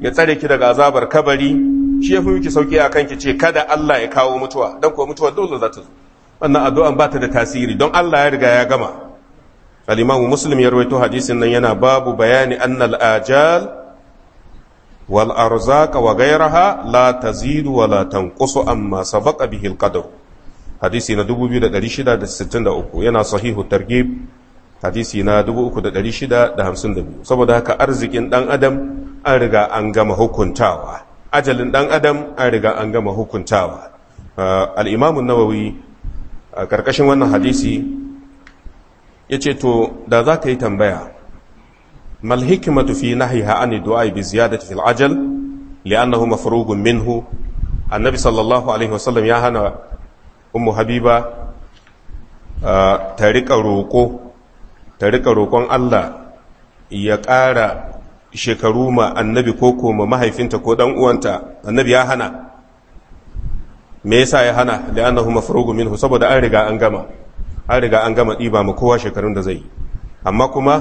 ya tsare ki daga azabar kabari shi yafi miki sauki akan ki ce kada Allah ya kawo mutuwa dan kuwa mutuwa dole za ta zo wannan addu'an ba ta da tasiri don Allah ya riga ya gama al-Imam Muslim ya rawaito hadisin nan yana babu bayani annal ajal wal arzaq wa ghayraha la tazidu wa la tanqusu amma sabaqa bihi al-qadar hadisi na 2663 yana sahihu targhib hadisi na 3652 saboda haka arzikin dan adam an riga an gama hukuntawa ajalin dan adam an riga an gama hukuntawa al-imam an-nawawi a karkashin wannan hadisi yace to da za ka yi tambaya mal hikmatu fi nahyiha an du'a bi ziyadati fil ajal li'annahu mafrugun minhu annabi sallallahu alaihi wasallam ya hana ummu habiba ta rika roƙo ta rika roƙon Allah ya ƙara shekaru ma annabi ko ma mahaifinta ko dan uwanta annabi ya hana me yasa ya hana li'annahu mafrugu minhu saboda an riga an gama an riga an gama diba ma kowa shekarun da zai yi amma kuma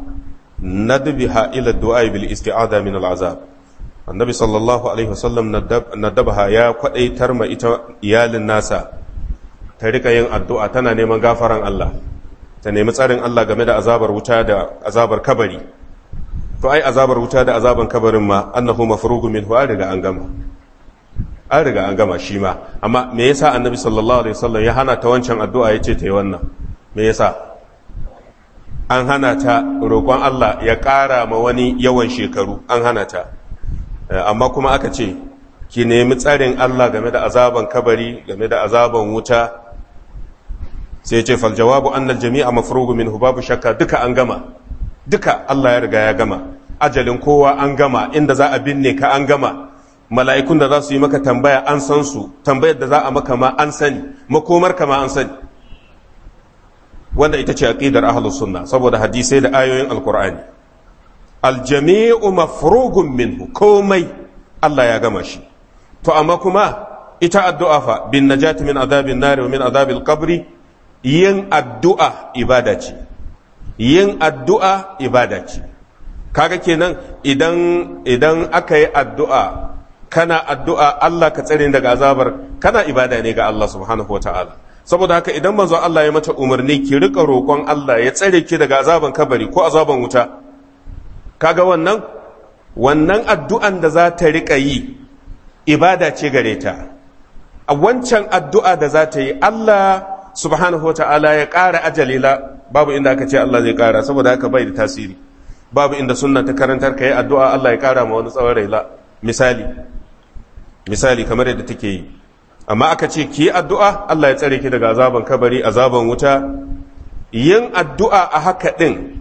nadbiha ila du'a bil isti'ada min al azab annabi sallallahu alaihi wasallam nadabaha ya kwadaitar ma ita iyalin nasa ta rika yin addu'a tana neman gafaran Allah ta nemi tsarin Allah game da azabar wuta da azabar kabari to ai azabar wuta da azaban kabarin ma annahu mafrugu minhu an riga an gama an riga an gama shi ma amma me yasa annabi sallallahu alaihi wasallam ya hana ta wancan addu'a yace ta yi wannan me yasa an hana ta roƙon Allah ya ƙara ma wani yawan shekaru an hana ta amma kuma aka ce ki nemi tsarin Allah game da azaban kabari game da azaban wuta sai ce fal jawabu annal jami'a mafrugu minhu babu shakka duka an gama duka Allah ya riga ya gama ajalin kowa an gama inda za a binne ka an gama mala'ikun da za su yi maka tambaya an san su tambayar da za a maka ma an sani makomar ka ma an sani wanda ita ce aqidar ahlus sunna saboda hadisai da ayoyin alqur'ani aljami'u mafrugun minhu komai Allah ya gama shi to amma kuma ita addu'a fa bin najati min azabin nari wa min azabil qabri yin addu'a ibada ce yin addu'a ibada ce kaga kenan idan idan aka yi addu'a kana addu'a Allah ka tsare daga azabar kana ibada ne ga Allah subhanahu wataala saboda haka idan manzo Allah ya mata umarni ki rika roƙon Allah ya tsare ki daga azaban kabari ko azaban wuta kaga wannan wannan addu'an da za ta rika yi ibada ce gare ta a wancan addu'a da za ta yi Allah subhanahu wa ta'ala ya ƙara ajalila babu inda aka ce Allah zai ƙara saboda haka bai da tasiri babu inda sunna ta karantar ka yi addu'a Allah ya ƙara ma wani tsawon raila misali misali kamar yadda take yi amma aka ce ki yi addu'a Allah ya tsare ki daga azaban kabari azaban wuta yin addu'a a haka ɗin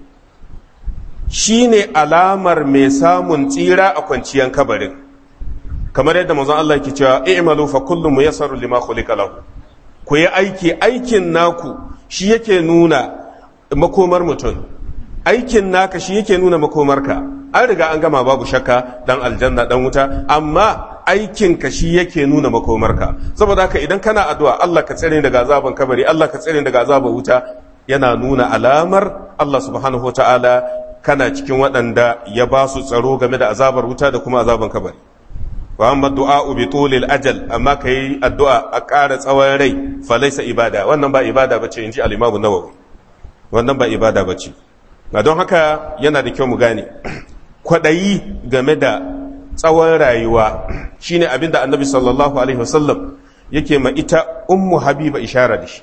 shi ne alamar mai samun tsira a kwanciyan kabarin kamar yadda manzon Allah ke cewa i'malu fa kullum muyassaru lima khuliqa lahu ku yi aiki aikin naku shi yake nuna makomar mutum aikin naka shi yake nuna makomarka an riga an gama babu shakka dan aljanna dan wuta amma aikinka shi yake nuna makomarka saboda haka idan kana addu'a Allah ka tsare daga azaban kabari Allah ka tsare daga azaban wuta yana nuna alamar Allah subhanahu wataala kana cikin waɗanda ya ba su tsaro game da azabar wuta da kuma azaban kabari wa amma du'a bi tulil ajal amma kai addu'a a ƙara tsawon rai fa laysa ibada wannan ba ibada bace inji al-Imam Nawawi wannan ba ibada bace ga don haka yana da kyau mu gane kwadayi game da tsawon rayuwa shine abinda Annabi sallallahu alaihi wasallam yake ma ita ummu habiba ishara da shi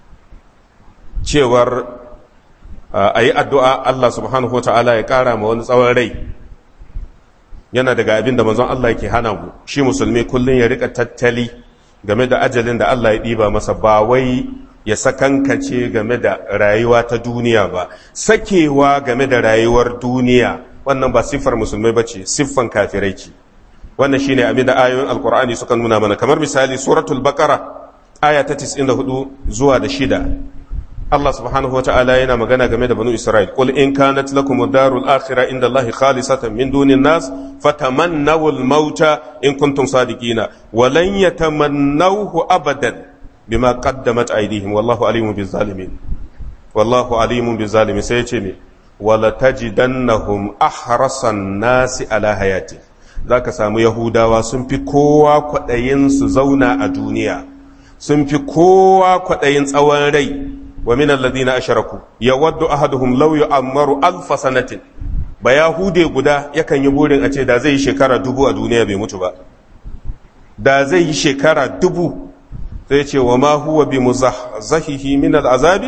cewar a yi addu'a Allah subhanahu wa ta'ala ya ƙara ma wani tsawon rai yana daga abin da manzon Allah yake hana mu shi musulmi kullum ya rika tattali game da ajalin da Allah ya ɗiba masa ba wai ya sakankace game da rayuwa ta duniya ba sakewa game da rayuwar duniya wannan ba siffar musulmai ba ce siffan kafirai ce wannan shine abin da ayoyin alkur'ani suka nuna mana kamar misali suratul baqara aya ta 94 zuwa da shida Allah subhanahu wata'ala yana magana game da banu Isra'il qul in kanat lakum ad-darul akhirah inda Allah khalisatan min dunin nas fatamannaw al-mauta in kuntum sadiqina wa lan yatamannawhu abadan bima qaddamat aydihim wallahu alimun bizzalimin wallahu alimun bizzalimin sai yace ne wala tajidannahum ahrasan nasi ala hayati za ka samu yahudawa sun fi kowa kwaɗayin su zauna a duniya sun fi kowa kwaɗayin tsawon rai wa min alladhina asharaku yawaddu ahaduhum law yu'ammaru alf sanatin ba yahude guda yakan yi burin a ce da zai yi shekara dubu a duniya bai mutu ba da zai yi shekara dubu zai ce wa ma huwa bi muzahzihi min al'azabi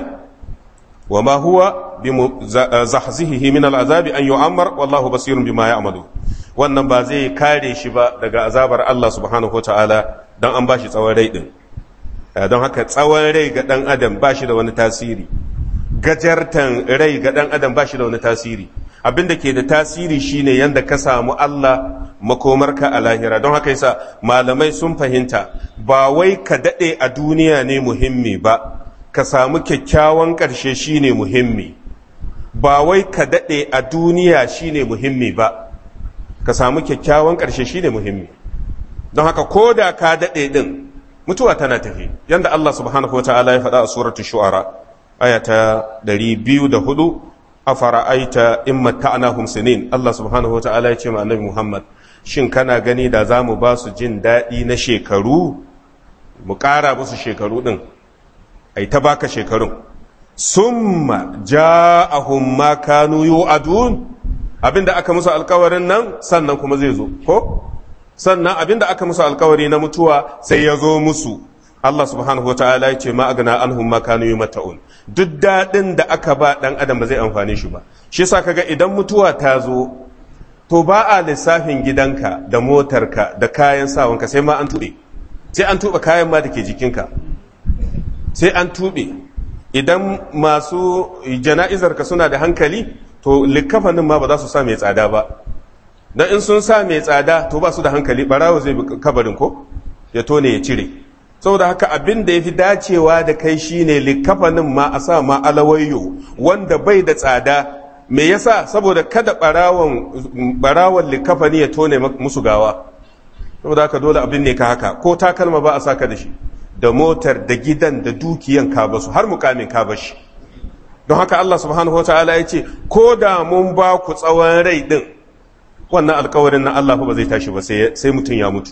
wa ma huwa bi muzahzihi min al'azabi an yu'ammar wallahu basirun bima ya'malu wannan ba zai kare shi ba daga azabar Allah subhanahu wataala dan an bashi tsawon rai din don haka tsawon rai ga dan adam bashi da wani tasiri gajartan rai ga dan adam bashi da wani tasiri abin da ke da tasiri shine yanda ka samu Allah makomarka a lahira don haka yasa malamai sun fahimta ba wai ka daɗe a duniya ne muhimmi ba ka samu kyakkyawan ƙarshe shine muhimmi ba wai ka daɗe a duniya shine muhimmi ba ka samu kyakkyawan ƙarshe shine muhimmi don haka ko da ka daɗe ɗin mutuwa tana tafi yanda Allah subhanahu wa ta'ala ya faɗa a suratu shu'ara aya ta 204 afara'aita in matta'nahum sinin Allah subhanahu wa ta'ala ya ce ma annabi Muhammad shin kana gani da za mu ba su jin daɗi na shekaru mu ƙara musu shekaru ɗin ai ta baka shekarun summa ja'ahum ma kanu yu'adun abinda aka musu alkawarin nan sannan kuma zai zo ko sannan abinda aka musu alkawari na mutuwa sai ya zo musu Allah subhanahu wa ta'ala ya ce ma agna anhum ma kanu yumata'un duk daɗin da aka ba ɗan adam ba zai amfane shi ba shi yasa kaga idan mutuwa ta zo to ba a lissafin gidanka da motarka da kayan sawanka sai ma an tuɓe sai an tuɓe kayan ma da ke jikinka sai an tuɓe idan masu jana'izarka suna da hankali to likafanin ma ba za su sa mai tsada ba don in sun sa mai tsada to ba su da hankali barawo zai bi kabarin ko ya tone ya cire saboda haka abin da ya fi dacewa da kai shine likafanin ma a sa ma alawayyo wanda bai da tsada me yasa saboda kada barawon likafani ya tone musu gawa saboda haka dole abin ne ka haka ko takalma ba a saka da shi da motar da gidan da dukiyan ka basu har mukamin ka bashi don haka Allah subhanahu wataala ya ce ko da mun ba ku tsawon rai din wannan alkawarin na Allah ba zai tashi ba sai mutum ya mutu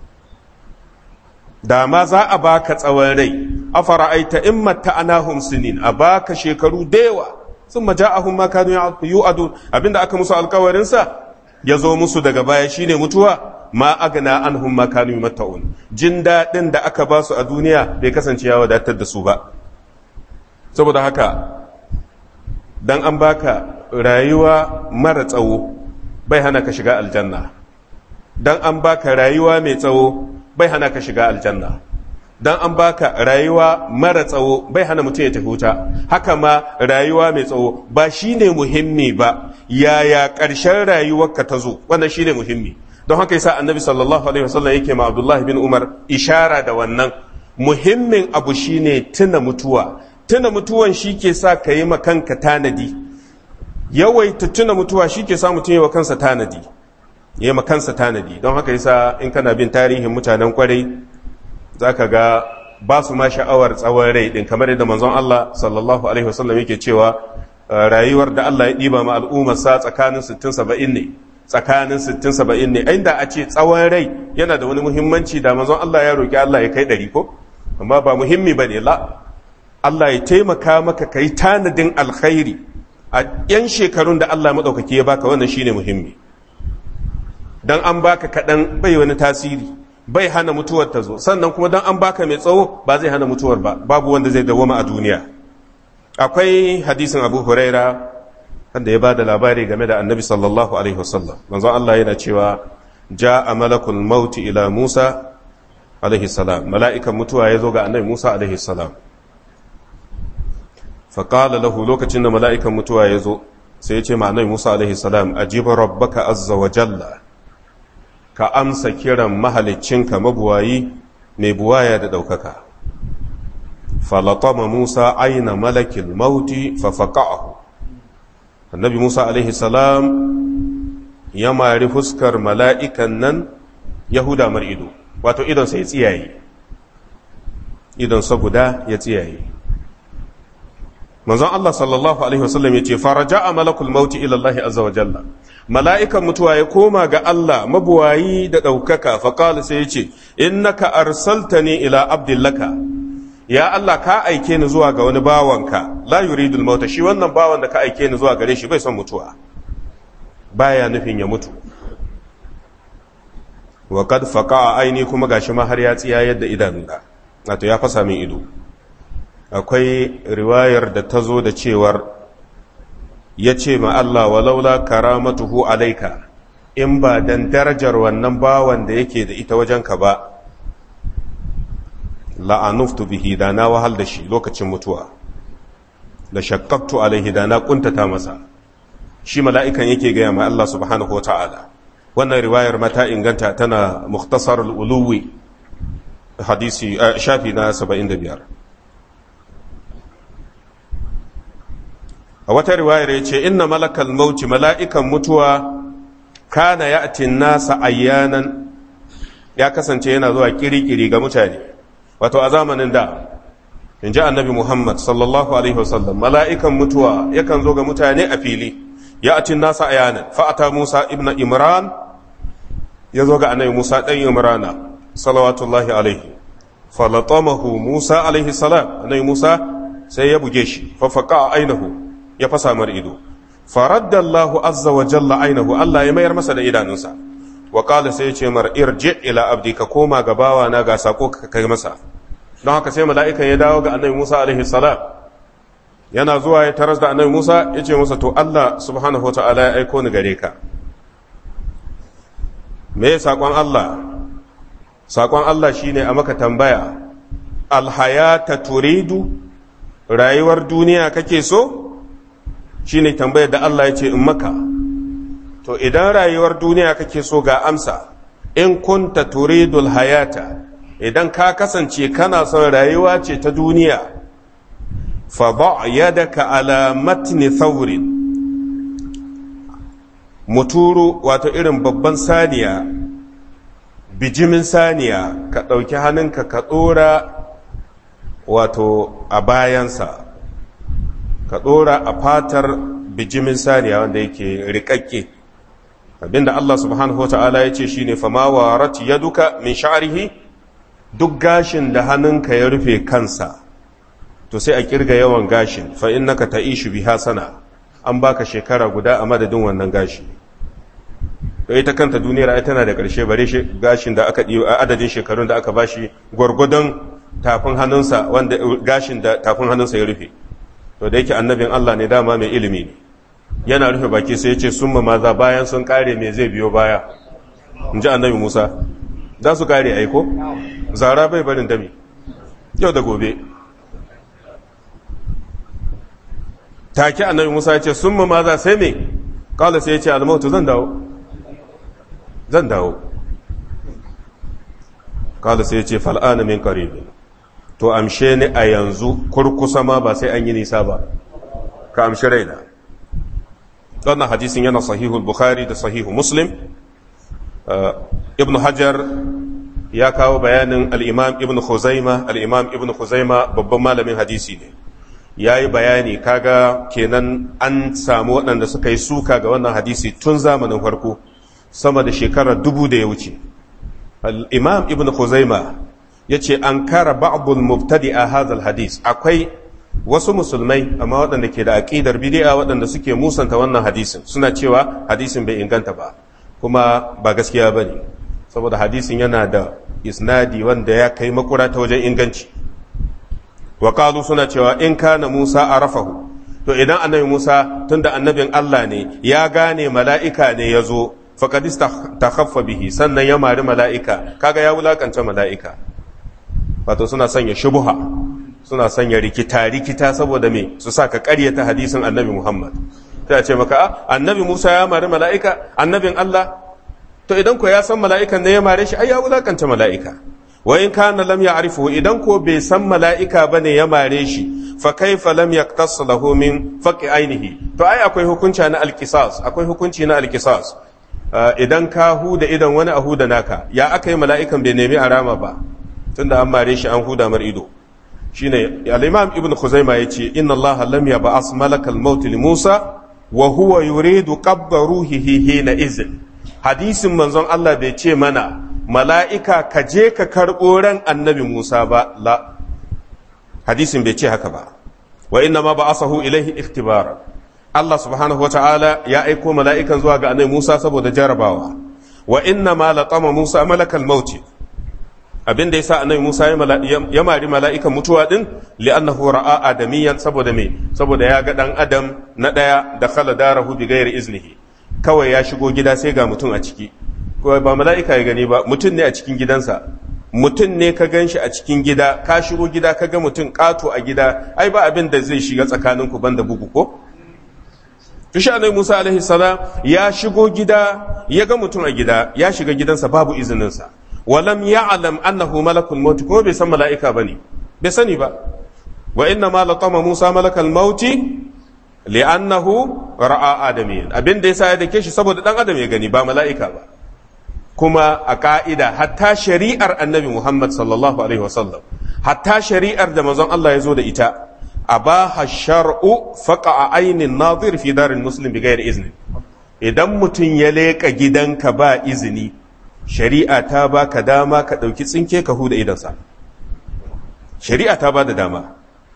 da ma za a baka tsawon rai afara'aita in matta'anahum sinin a baka shekaru da yawa sun maja'ahum ma kanu yu'adu abinda aka musu alkawarin sa ya zo musu daga baya shine mutuwa ma agna anhum ma kanu yumatta'un jin dadin da aka ba su a duniya bai kasance ya wadatar da su ba saboda haka dan an baka rayuwa mara tsawo bai hana ka shiga aljanna dan an baka rayuwa mai tsawo bai hana ka shiga aljanna dan an baka rayuwa mara tsawo bai hana mutum ya tafi wuta haka ma rayuwa mai tsawo ba shine muhimmi ba yaya ƙarshen rayuwarka ta zo wannan shine muhimmi don haka yasa annabi sallallahu alaihi wasallam yake ma abdullahi bin umar ishara da wannan muhimmin abu shine tuna mutuwa tuna mutuwan shi ke sa ka yi kanka tanadi yawaita tuna mutuwa shi ke sa mutum yi wa kansa tanadi ya yi kansa tanadi don haka yasa in kana bin tarihin mutanen kwarai za ka ga ba su ma sha'awar tsawon rai din kamar yadda manzon Allah sallallahu alaihi wasallam yake cewa rayuwar da Allah ya ɗiba ma al'ummar sa tsakanin 60 70 ne tsakanin 60 70 ne inda a ce tsawon rai yana da wani muhimmanci da manzon Allah ya roki Allah ya kai ɗari ko amma ba muhimmi bane la Allah ya taimaka maka kai tanadin alkhairi a yan shekarun da Allah madaukaki ya baka wannan shine muhimmi dan an baka kaɗan bai wani tasiri bai hana mutuwar ta zo sannan kuma dan an baka mai tsawo ba zai hana mutuwar ba babu wanda zai dawoma a duniya akwai hadisin abu huraira wanda ya ba da labari game da annabi sallallahu alaihi wasallam manzo Allah yana cewa ja'a malakul mauti ila Musa alaihi salam mala'ikan mutuwa ya zo ga annabi Musa alaihi salam faƙala lahu lokacin da mala'ikan mutuwa ya zo sai ya ce ma annabi Musa alaihi salam ajiba rabbaka azza wa jalla ka amsa kiran mahaliccinka mabuwayi mai buwaya da ɗaukaka falatama Musa aina malakil mauti fafaƙa'ahu annabi Musa alaihi salam ya mari fuskar mala'ikan nan yahuda mar ido wato idonsa ya tsiyaye idonsa guda ya tsiyaye manzon Allah sallallahu alaihi wasallam yace faraja malakul mauti ila Allah azza wa jalla mala'ikan mutuwa ya koma ga Allah mabuwayi da ɗaukaka faƙal sai ya ce innaka arsaltani ila abdillaka ya Allah ka aike ni zuwa ga wani bawanka la yuridul mauta shi wannan bawan da ka aike ni zuwa gare shi bai son mutuwa baya nufin ya mutu wa kad faqa aini kuma gashi ma har ya tsiya yadda idanuna wato ya fasa min ido akwai riwayar da ta zo da cewar ya ce ma Allah walaula karamatuhu alaika in ba dan darajar wannan bawan da yake da ita wajenka ba la'anuftu bihi da na wahal da shi lokacin mutuwa da shakkaktu alaihi da na kuntata masa shi mala'ikan yake gaya ma Allah subhanahu wa ta'ala wannan riwayar mata inganta tana muktasar uluwi hadisi shafi na 75 a wata riwayar ya ce inna malakal mauti mala'ikan mutuwa kana ya nasa ayyanan ya kasance yana zuwa kirikiri ga mutane wato a zamanin da in ji annabi muhammad sallallahu alaihi wasallam mala'ikan mutuwa yakan zo ga mutane a fili ya atin nasa ayyanan fa'ata musa ibn imran ya zo ga annabi musa ɗan imrana salawatullahi alaihi falatamahu musa alaihi salam annabi musa sai ya buge shi fafaka a ainihu ya fasa mar ido faradda Allahu azza wa jalla ainihu Allah ya mayar masa da idanunsa wa qala sai ya ce mar irji ila abdi ka koma ga bawa na ga sako ka kai masa don haka sai mala'ikan ya dawo ga annabi Musa alaihi salam yana zuwa ya taras da annabi Musa ya ce masa to Allah subhanahu wa ta'ala ya aiko ni gare ka me sakon Allah sakon Allah shine a maka tambaya alhayata turidu rayuwar duniya kake so shine tambayar da Allah ya ce in maka to idan rayuwar duniya kake so ga amsa in kunta turidul hayata idan ka kasance kana son rayuwa ce ta duniya fa ba yadaka ala matni thawrin muturu wato irin babban saniya bijimin saniya ka ɗauki hannunka ka ɗora wato a bayansa ka ɗora a fatar bijimin saniya wanda yake riƙaƙƙe abinda Allah subhanahu wa ta'ala ya ce shi ne fama wa rati ya duka min sha'arihi duk gashin da hannunka ya rufe kansa to sai a kirga yawan gashin fa innaka ta'ishu biha sana an baka shekara guda a madadin wannan gashi to ita kanta duniyar ai tana da ƙarshe bare gashin da aka a adadin shekarun da aka bashi gwargwadon tafin hannunsa wanda gashin da tafin hannunsa ya rufe to da yake annabin Allah ne dama mai ilimi ne yana rufe baki sai ya ce summa maza bayan sun kare me zai biyo baya in ji annabi Musa za su kare aiko zara bai barin dami yau da gobe take annabi Musa ya ce summa maza sai me kala sai ya ce almautu zan dawo zan dawo kala sai ya ce fal'ana min qaribin to amshe ni a yanzu kurkusa ma ba sai an yi nisa ba ka amshi raina wannan hadisin yana sahihul bukhari da sahihu muslim ibn hajar ya kawo bayanin al'imam ibn khuzaima al'imam ibn khuzaima babban malamin hadisi ne ya yi bayani kaga kenan an samu waɗanda suka yi suka ga wannan hadisi tun zamanin farko sama da shekarar dubu da ya wuce al'imam ibn khuzaima ya ce an kara ba'abul mubtadi a hazal hadis akwai wasu musulmai amma waɗanda ke da aƙidar bidi'a waɗanda suke musanta wannan hadisin suna cewa hadisin bai inganta ba kuma ba gaskiya ba ne saboda hadisin yana da isnadi wanda ya kai makura ta wajen inganci wa suna cewa in kana musa a rafahu to idan annabi musa tunda annabin allah ne ya gane mala'ika ne ya zo faƙadis ta bihi sannan ya mari mala'ika kaga ya wulakanta mala'ika wato suna sanya shubuha suna sanya rikita-rikita saboda me su sa ka ƙaryata hadisin annabi Muhammad ta ce maka annabi Musa ya mari mala'ika annabin Allah to idan ko ya san mala'ikan ne ya mare shi ai ya wulakanta mala'ika wa in kana lam ya'rifu idan ko bai san mala'ika bane ya mare shi fa kaifa lam yaqtas lahu min faqi ainihi to ai akwai hukunci na alqisas akwai hukunci na alqisas idan ka huda idan wani a huda naka ya aka yi mala'ikan bai nemi arama ba tunda an mare shi an huda mar ido shine al-imam ibn khuzaima yace inna allah lam yab'as malakal maut li musa wa huwa yuridu qabda ruhihi hina izin hadisin manzon Allah bai ce mana mala'ika ka je ka karɓo ran annabi Musa ba la hadisin bai ce haka ba wa inna ma ba'asahu ilaihi ikhtibara Allah subhanahu wata'ala ya aiko mala'ikan zuwa ga annabi Musa saboda jarabawa wa inna ma laqama Musa malakal mauti abin da yasa annabi Musa ya mari mala'ikan mutuwa din li'annahu ra'a adamiyan saboda me saboda ya ga dan adam na daya da khala darahu bi ghairi iznihi kawai ya shigo gida sai ga mutum a ciki ba mala'ika ya gani ba mutum ne a cikin gidansa mutum ne ka gan shi a cikin gida ka shigo gida ka ga mutum kato a gida ai ba abin da zai shiga tsakaninku banda bugu ko Tushe Annabi Musa alaihi salam ya shigo gida ya ga mutum a gida ya shiga gidansa babu izininsa walam ya'lam annahu malakul maut kuma bai san mala'ika bane bai sani ba wa inna ma laqama Musa malakal maut li'annahu ra'a adamin abin da yasa ya dake shi saboda dan adam ya gani ba mala'ika ba kuma a ka'ida hatta shari'ar annabi Muhammad sallallahu alaihi wasallam hatta shari'ar da manzon Allah ya zo da ita abaha shar'u faqa ainin nadir fi darin muslim bigayar izni idan mutum ya leka gidanka ba izini shari'a ta baka dama ka dauki tsinke ka huda idansa shari'a ta ba da dama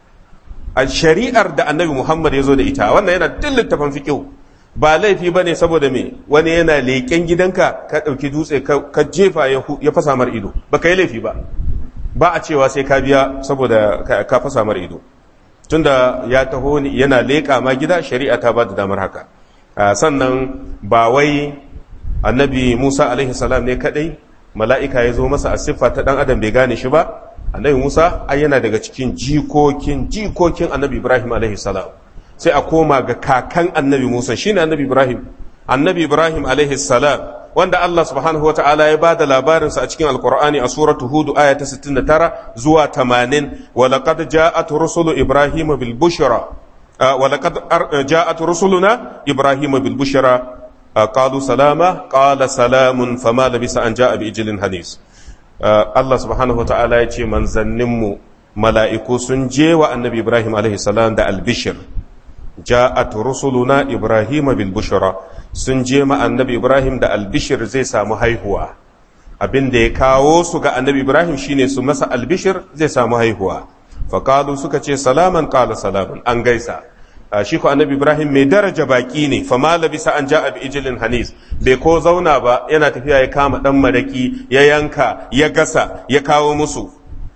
a shari'ar da annabi Muhammad ya zo da ita wannan yana duk littafin fiqh ba laifi bane saboda me wani yana leƙen gidanka ka ɗauki dutse ka jefa ya fasa mar ido ba ka yi laifi ba ba a cewa sai ka biya saboda ka fasa mar ido tunda ya taho yana leƙa ma gida shari'a ta ba da damar haka sannan ba wai annabi musa alaihi salam ne kadai mala'ika ya zo masa a siffa ta ɗan adam bai gane shi ba annabi musa ai yana daga cikin jikokin jikokin annabi ibrahim alaihi salam sai a koma ga kakan annabi Musa shine annabi Ibrahim annabi Ibrahim alaihi salam wanda Allah subhanahu wataala ya bada labarin sa a cikin alqur'ani a suratu hud aya ta 69 zuwa 80 wa laqad ja'at rusulu ibrahim bil bushra wa laqad ja'at rusuluna ibrahim bil bushra qalu salama qala salamun fama labisa an ja'a bi ijlin hanis Allah subhanahu wataala ya ce manzanninmu mala'iku sun je wa annabi Ibrahim alaihi salam da albishir ja'at rusuluna ibrahima bil bushra sun je ma annabi ibrahim da albishir zai samu haihuwa abin da ya kawo su ga annabi ibrahim shine su masa albishir zai samu haihuwa faqalu suka ce salaman qala salaman an gaisa shi ko annabi ibrahim mai daraja baki ne fa ma labisa an ja'a bi ijlin hanis bai ko zauna ba yana tafiya ya kama dan maraki ya yanka ya gasa ya kawo musu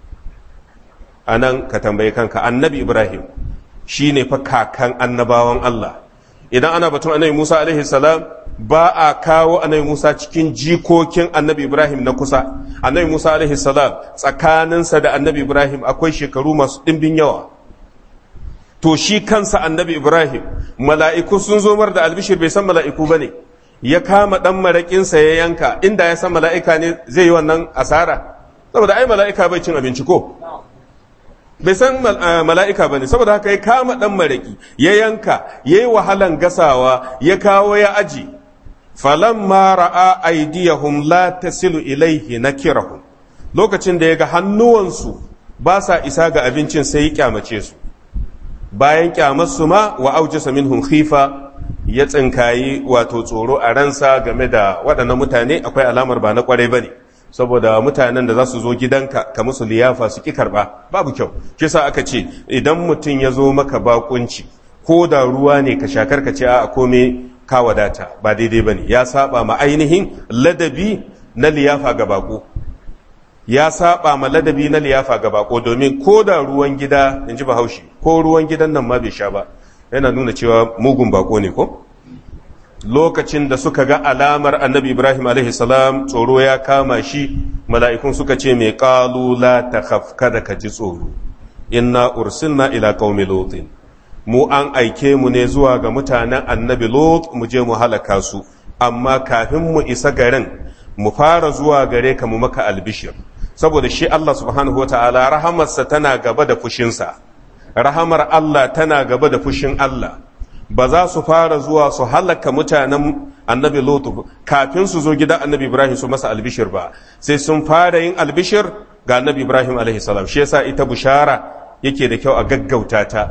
anan ka tambaye kanka annabi ibrahim shi ne fa kakan annabawan Allah idan ana batun annabi Musa alaihi salam ba a kawo annabi Musa cikin jikokin annabi Ibrahim na kusa annabi Musa alaihi salam tsakaninsa da annabi Ibrahim akwai shekaru masu ɗimbin yawa to shi kansa annabi Ibrahim mala'iku sun zo mar da albishir bai san mala'iku ba ne ya kama ɗan maraƙinsa ya yanka inda ya san mala'ika ne zai yi wannan asara saboda ai mala'ika bai cin abinci ko bai san mala'ika ba ne saboda haka ya kama ɗan maraƙi ya yanka ya yi wahalan gasawa ya kawo ya aji falon ra'a aidiyahum la tasilu ilaihi na kirahum lokacin da ya ga hannuwansu ba sa isa ga abincin sai ya kyamace su bayan kyamarsu ma wa aujasa minhum khifa ya tsinkayi wato tsoro a ransa game da waɗannan mutane akwai alamar ba na kwarai ba ne saboda mutanen da za su zo gidanka ka musu liyafa su ki karba babu kyau shi sa aka ce idan mutum ya zo maka bakunci ko da ruwa ne ka shakar ka ce a kome ka wadata ba daidai bane ya saba ma ainihin ladabi na liyafa ga bako ya saba ma ladabi na liyafa ga bako domin ko da ruwan gida in ji bahaushe ko ruwan gidan nan ma bai sha ba yana nuna cewa mugun bako ne ko lokacin da suka ga alamar annabi ibrahim salam tsoro ya kama shi mala'ikun suka ce mai ƙalula ta kada ka ji tsoro inna ursilna ila qaumi lutin mu an aike mu ne zuwa ga mutanen annabi lot mu je mu halaka su amma kafin mu isa garin mu fara zuwa gare ka mu maka albishir saboda shi Allah subhanahu wataala rahamarsa tana gaba da fushinsa rahamar Allah tana gaba da fushin Allah ba za su fara zuwa su halaka mutanen annabi lotu kafin su zo gidan annabi ibrahim su masa albishir ba sai sun fara yin albishir ga annabi ibrahim alaihi salam shi yasa ita bushara yake da kyau a gaggauta ta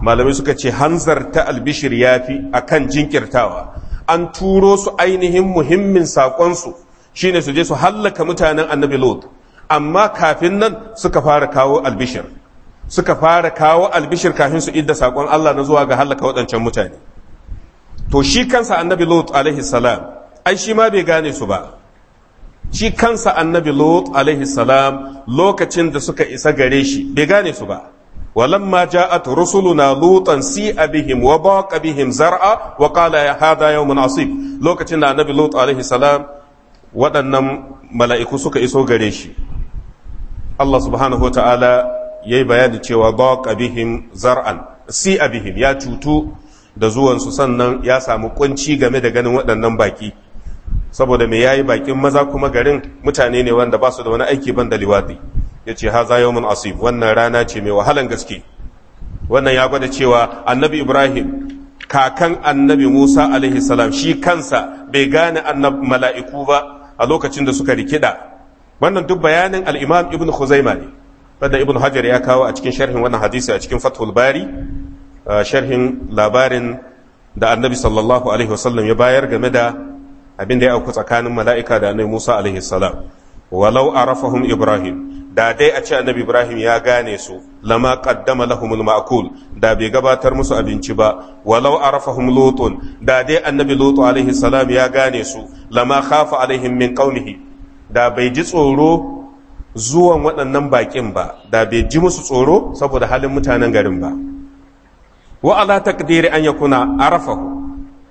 malamai suka ce hanzarta albishir yafi akan jinkirtawa an turo su ainihin muhimmin saƙonsu shine su je su hallaka mutanen annabi lot amma kafin nan suka fara kawo albishir suka fara kawo albishir kafin su idda saƙon Allah na zuwa ga hallaka waɗancan mutane to shi kansa annabi lot alaihi salam ai shi ma bai gane su ba shi kansa annabi lot alaihi salam lokacin da suka isa gare shi bai gane su ba ولما جاءت رسلنا لوطا سيء بهم وضاق بهم زرعا وقال يا هذا يوم عصيب لوكتنا النبي لوط عليه السلام waɗannan mala'iku suka iso gare shi Allah subhanahu wa ta'ala ya yi bayani cewa baqa bihim zar'an si bihim ya cutu da zuwansu sannan ya samu kunci game da ganin waɗannan baki saboda me yayi bakin maza kuma garin mutane ne wanda ba su da wani aiki ban da liwadi ya ce haza yawon asib wannan rana ce mai wahalan gaske wannan ya gwada cewa annabi ibrahim kakan annabi musa alaihi salam shi kansa bai gane annab mala'iku ba a lokacin da suka rikida wannan duk bayanin al'imam ibn khuzaima ne wadda ibn hajar ya kawo a cikin sharhin wannan hadisi a cikin fathul bari sharhin labarin da annabi sallallahu alaihi wasallam ya bayar game da abin da ya auku tsakanin mala'ika da annabi musa alaihi salam walau arafahum ibrahim da dai a ce annabi ibrahim ya gane su lama qaddama lahumul ma'kul da bai gabatar musu abinci ba walau arafahum lutun da dai annabi lutu alaihi salam ya gane su lama khafa alaihim min qaumihi da bai ji tsoro zuwan waɗannan baƙin ba da bai ji musu tsoro saboda halin mutanen garin ba wa ala taqdiri an yakuna arafahu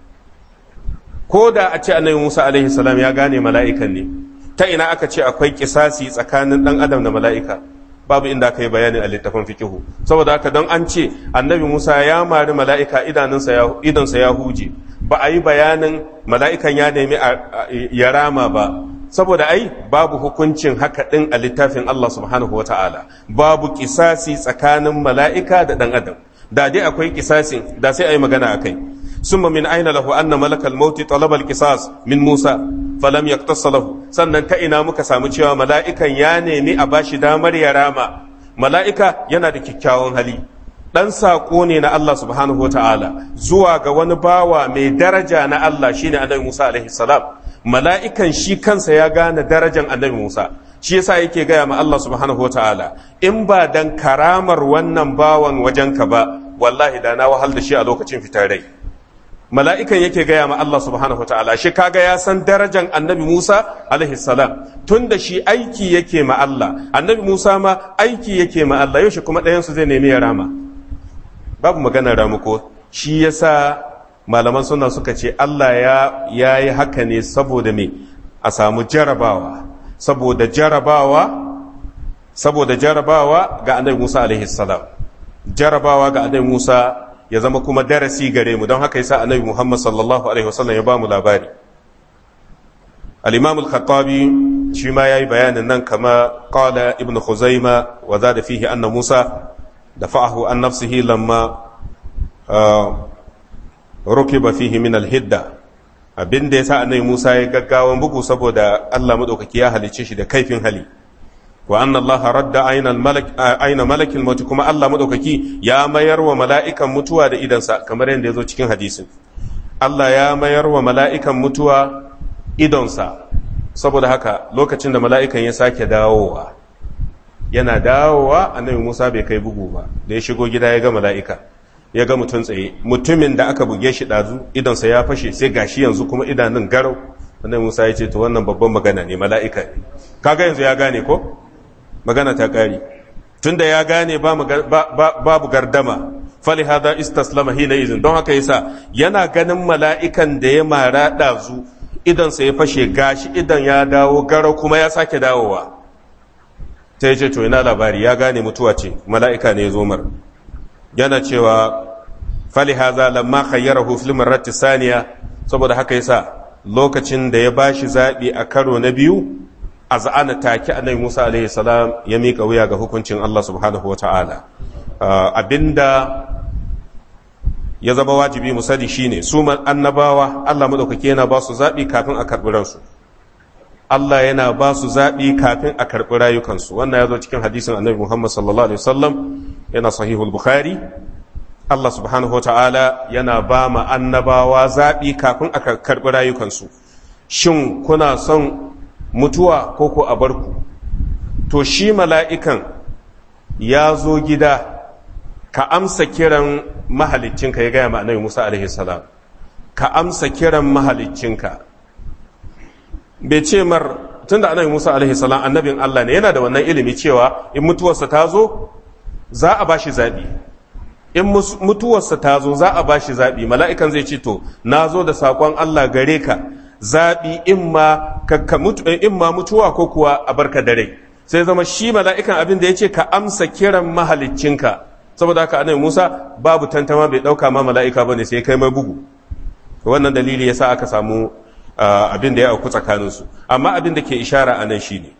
ko da a ce annabi musa alaihi salam ya gane mala'ikan ne ta ina aka ce akwai kisasi tsakanin dan adam da mala'ika babu inda aka yi bayani a littafin fikihu saboda haka don an ce annabi musa ya mari mala'ika idansa ya huje ba a yi bayanin mala'ikan ya nemi ya rama ba saboda ai babu hukuncin haka ɗin a littafin Allah subhanahu wa ta'ala babu kisasi tsakanin mala'ika da ɗan adam da dai akwai kisasin da sai a yi magana a kai ثم من أين له أن ملك الموت طلب القصاص من موسى فلم يقتص له sannan ta ina muka samu cewa mala'ikan ya nemi a bashi damar ya rama mala'ika yana da kyakkyawan hali dan saƙo ne na Allah subhanahu ta'ala zuwa ga wani bawa mai daraja na Allah shine annabi Musa alaihi salam mala'ikan shi kansa ya gane darajan annabi Musa shi yasa yake gaya ma Allah subhanahu ta'ala in ba dan karamar wannan bawan wajenka ba wallahi da na wahal da shi a lokacin fitar rai mala'ikan yake gaya ma Allah subhanahu ta'ala shi kaga ya san darajan annabi Musa alaihi salam tun da shi aiki yake ma Allah annabi Musa ma aiki yake ma Allah yau shi kuma ɗayansu zai nemi ya rama babu maganar ramuko shi yasa malaman suna suka ce Allah ya yi haka ne saboda me a samu jarabawa saboda jarabawa saboda jarabawa ga annabi Musa alaihi salam jarabawa ga annabi Musa ya zama kuma darasi gare mu don haka yasa annabi Muhammad sallallahu alaihi wasallam ya ba mu labari al-imam al-khattabi shi ma yayi bayanin nan kama qala ibn khuzaima wa zada fihi anna Musa dafa'ahu an nafsihi lamma rukiba fihi min al-hidda abinda yasa annabi Musa ya gaggawan bugu saboda Allah madaukaki ya halice shi da kaifin hali wa anna Allah radda aina malak aina malakil maut kuma Allah madaukaki ya mayar wa mala'ikan mutuwa da idansa kamar yadda yazo cikin hadisin Allah ya mayar wa mala'ikan mutuwa idonsa saboda haka lokacin da mala'ikan ya sake dawowa yana dawowa annabi Musa bai kai bugu ba da ya shigo gida ya ga mala'ika ya ga mutum tsaye mutumin da aka buge shi dazu idonsa ya fashe sai gashi yanzu kuma idanun garau annabi Musa ya ce to wannan babban magana ne mala'ika ne kaga yanzu ya gane ko magana ta ƙari tunda ya gane babu gardama fali hada istaslama hina izin don haka yasa yana ganin mala'ikan da ya mara ɗazu idansa ya fashe gashi idan ya dawo garau kuma ya sake dawowa ta yi ce to ina labari ya gane mutuwa ce mala'ika ne ya zo mar yana cewa fali haza lamma khayyarahu fil marrati saniya saboda haka yasa lokacin da ya bashi zaɓi a karo na biyu a za'ana take annabi Musa alaihi salam ya miƙa wuya ga hukuncin Allah subhanahu wa ta'ala abinda ya zama wajibi mu sani shine su annabawa Allah madaukake yana ba su zaɓi kafin a karɓi ransu Allah yana ba su zaɓi kafin a karɓi rayukansu wannan ya zo cikin hadisin annabi Muhammad sallallahu alaihi wasallam yana sahihul bukhari Allah subhanahu wa ta'ala yana ba ma annabawa zaɓi kafin a karɓi rayukansu shin kuna son mutuwa ko ko a barku to shi mala'ikan ya zo gida ka amsa kiran mahaliccinka ya gaya ma annabi Musa alaihi salam ka amsa kiran mahaliccinka bai ce mar tunda annabi Musa alaihi salam annabin Allah ne yana da wannan ilimi cewa in mutuwarsa ta zo za a bashi zabi in mutuwarsa ta zo za a bashi zabi mala'ikan zai ce to na zo da sakon Allah gare ka zabi in ma in ma mutuwa ko kuwa a barka da rai sai zama shi mala'ikan abin da ya ce ka amsa kiran mahaliccinka saboda haka annabi Musa babu tantama bai dauka ma mala'ika bane sai kai mai bugu wannan dalili yasa aka samu abin da ya auku tsakaninsu amma abin da ke ishara a nan shine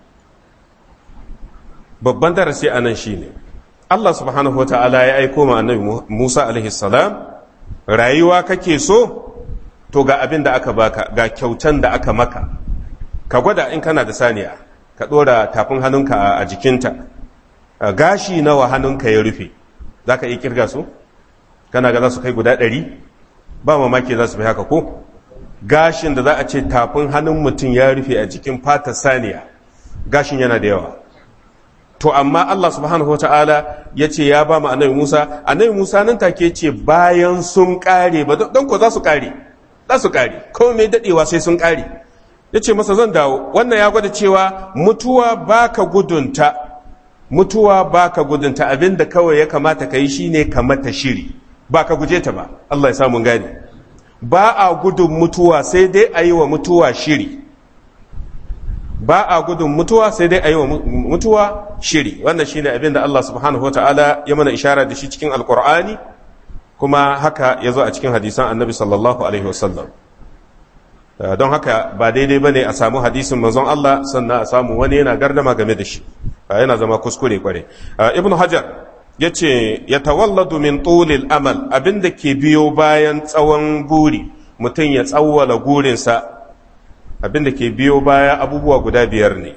babban darasi a nan shine Allah subhanahu wa ta'ala ya aiko ma annabi Musa alaihi salam rayuwa kake so to ga abin da aka baka ga kyautan da aka maka ka gwada in kana da saniya ka dora tafin hannunka a jikinta gashi nawa hannunka ya rufe za ka iya kirga su kana ga za su kai guda ɗari ba mamaki za su fi haka ko gashin da za a ce tafin hannun mutum ya rufe a jikin fata saniya gashin yana da yawa to amma Allah subhanahu wata'ala ya ce ya ba mu annabi Musa annabi Musa nan take ce bayan sun kare ba don ko za su kare za su kare ko mai dadewa sai sun kare ya ce masa zan dawo wannan ya gwada cewa mutuwa baka gudunta mutuwa baka gudunta abinda kawai ya kamata ka yi shine ka mata shiri ba ka guje ta ba Allah ya samu gani ba a gudun mutuwa sai dai a yi wa mutuwa shiri ba a gudun mutuwa sai dai a yi wa mutuwa shiri wannan shine abin da Allah subhanahu wa ta'ala ya mana ishara da shi cikin alkur'ani kuma haka ya zo a cikin hadisan annabi sallallahu alaihi wasallam don haka ba daidai ba ne a samu hadisin manzon Allah sannan a samu wani yana gardama game da shi yana zama kuskure kware ibnu hajar ya ce ya tawalladu min tulil amal abinda ke biyo bayan tsawon buri mutum ya tsawwala gurinsa abinda ke biyo baya abubuwa guda biyar ne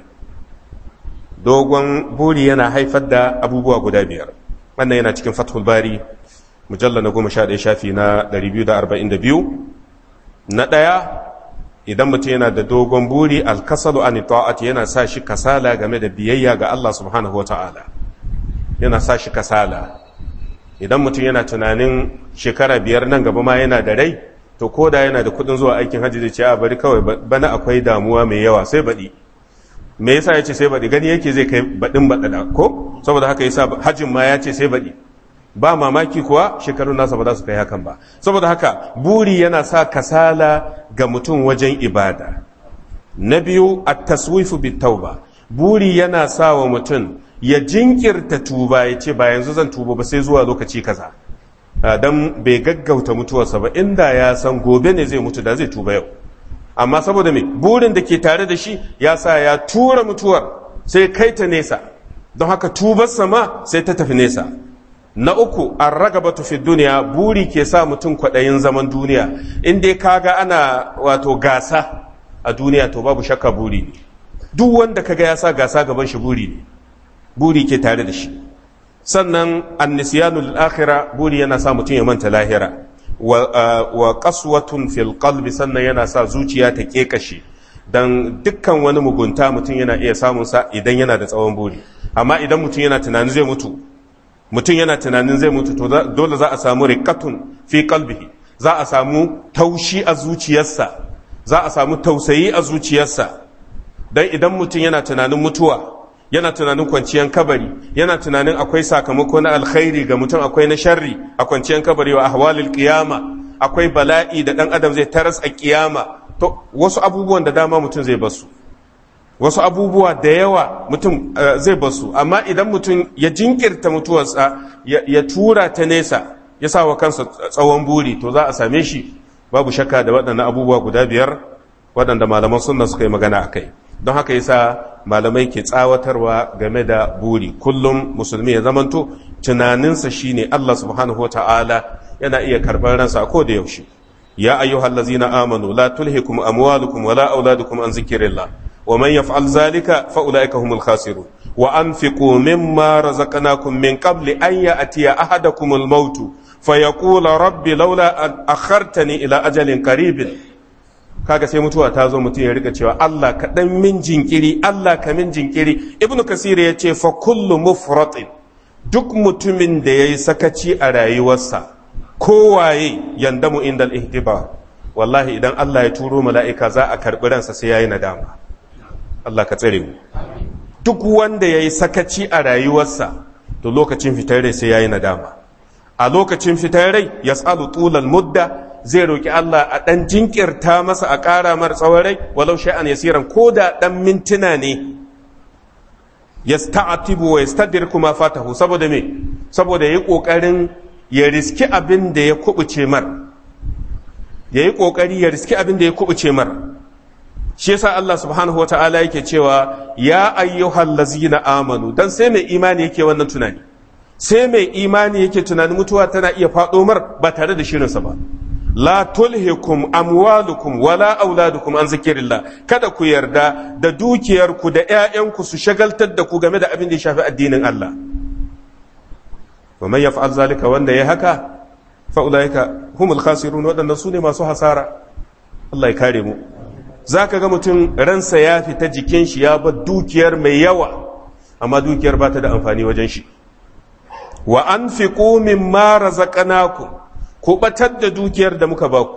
dogon buri yana haifar da abubuwa guda biyar wannan yana cikin fathul bari mujalla na goma sha ɗaya shafi na 242 na ɗaya idan mutum yana da dogon buri alkasalu an ta'ati yana sa shi kasala game da biyayya ga Allah subhanahu wa ta'ala yana sa shi kasala idan mutum yana tunanin shekara biyar nan gaba ma yana da rai to ko da yana da kudin zuwa aikin hajji zai ce a bari kawai bana akwai damuwa mai yawa sai baɗi me yasa ya ce sai baɗi gani yake zai kai baɗin baɗaɗa ko saboda haka yasa hajjin ma ya ce sai baɗi ba mamaki kuwa shekarun nasa ba za su kai hakan ba saboda haka buri yana sa kasala ga mutum wajen ibada na biyu at-taswifu bit-tauba buri yana sa wa mutum ya jinkirta tuba ya ce ba yanzu zan tuba ba sai zuwa lokaci kaza dan bai gaggauta mutuwarsa ba inda ya san gobe ne zai mutu da zai tuba yau amma saboda me burin da ke tare da shi ya sa ya tura mutuwar sai kai ta nesa don haka tubarsa ma sai ta tafi nesa na uku an ragabatu fi duniya buri ke sa mutum kwaɗayin zaman duniya in dai kaga ana wato gasa a duniya to babu shakka buri ne duk wanda kaga ya sa gasa gaban shi buri ne buri ke tare da shi sannan annisyanul akhira buri yana sa mutum ya manta lahira wa qaswatun fil qalbi sannan yana sa zuciya ta kekashe dan dukkan wani mugunta mutum yana iya samun sa idan yana da tsawon buri amma idan mutum yana tunanin zai mutu mutum yana tunanin zai mutu to dole za a samu riqatun fi qalbihi za a samu taushi a zuciyarsa za a samu tausayi a zuciyarsa dan idan mutum yana tunanin mutuwa yana tunanin kwanciyar kabari yana tunanin akwai sakamako na alkhairi ga mutum akwai na sharri a kwanciyar kabari wa ahwalil qiyama akwai bala'i da dan adam zai taras a kiyama to wasu abubuwan da dama mutum zai basu wasu abubuwa da yawa mutum zai basu amma idan mutum ya jinkirta mutuwarsa ya tura ta nesa ya sa wa kansa tsawon buri to za a same shi babu shakka da waɗannan abubuwa guda biyar waɗanda malaman sunna suka yi magana a kai don haka yasa malamai ke tsawatarwa game da buri kullum musulmi ya zamanto tunaninsa shine Allah subhanahu wata'ala yana iya karɓar ransa a koda yaushe ya ayyuhal ladzina amanu la tulhikum amwalukum wala auladukum an zikrillah wa man yaf'al zalika fa ulaika humul khasirun wa anfiqu mimma razaqnakum min qabli an ya'tiya ahadakumul maut fa yaqula rabbi laula an akhartani ila ajalin qaribin kaga sai mutuwa ta zo mutum ya rika cewa Allah ka dan min jinkiri Allah ka min jinkiri ibnu kasir ya ce fa kullu mufratin duk mutumin da yayi sakaci a rayuwarsa kowaye yandamu indal ihtibar wallahi idan Allah ya turo mala'ika za a karbi ransa sai yayi nadama Allah ka tsare mu duk wanda yayi sakaci a rayuwarsa to lokacin fitar rai sai yayi nadama a lokacin fitar rai yas'alu tulal mudda zai roƙi Allah a ɗan jinkirta masa a ƙara mar tsawon rai walau sha'an yasiran ko da ɗan mintuna ne ya sta'atibu wa yastadir kuma fatahu saboda me saboda yayi kokarin ya riski abin da ya kubuce mar yayi kokari ya riski abin da ya kubuce mar shi yasa Allah subhanahu wata'ala yake cewa ya ayyuhal ladzina amanu dan sai mai imani yake wannan tunani sai mai imani yake tunanin mutuwa tana iya faɗo mar ba tare da shirinsa ba la tulhikum amwalukum wala auladukum an zikirillah kada ku yarda da dukiyarku da ƴaƴanku su shagaltar da ku game da abin da ya shafi addinin Allah wa man yaf'al zalika wanda ya haka fa ulaika humul khasirun wadannan sune masu hasara Allah ya kare mu zaka ga mutum ransa ya fita jikin shi ya bar dukiyar mai yawa amma dukiyar ba ta da amfani wajen shi wa anfiqu mimma razaqnakum ku batar da dukiyar da muka baku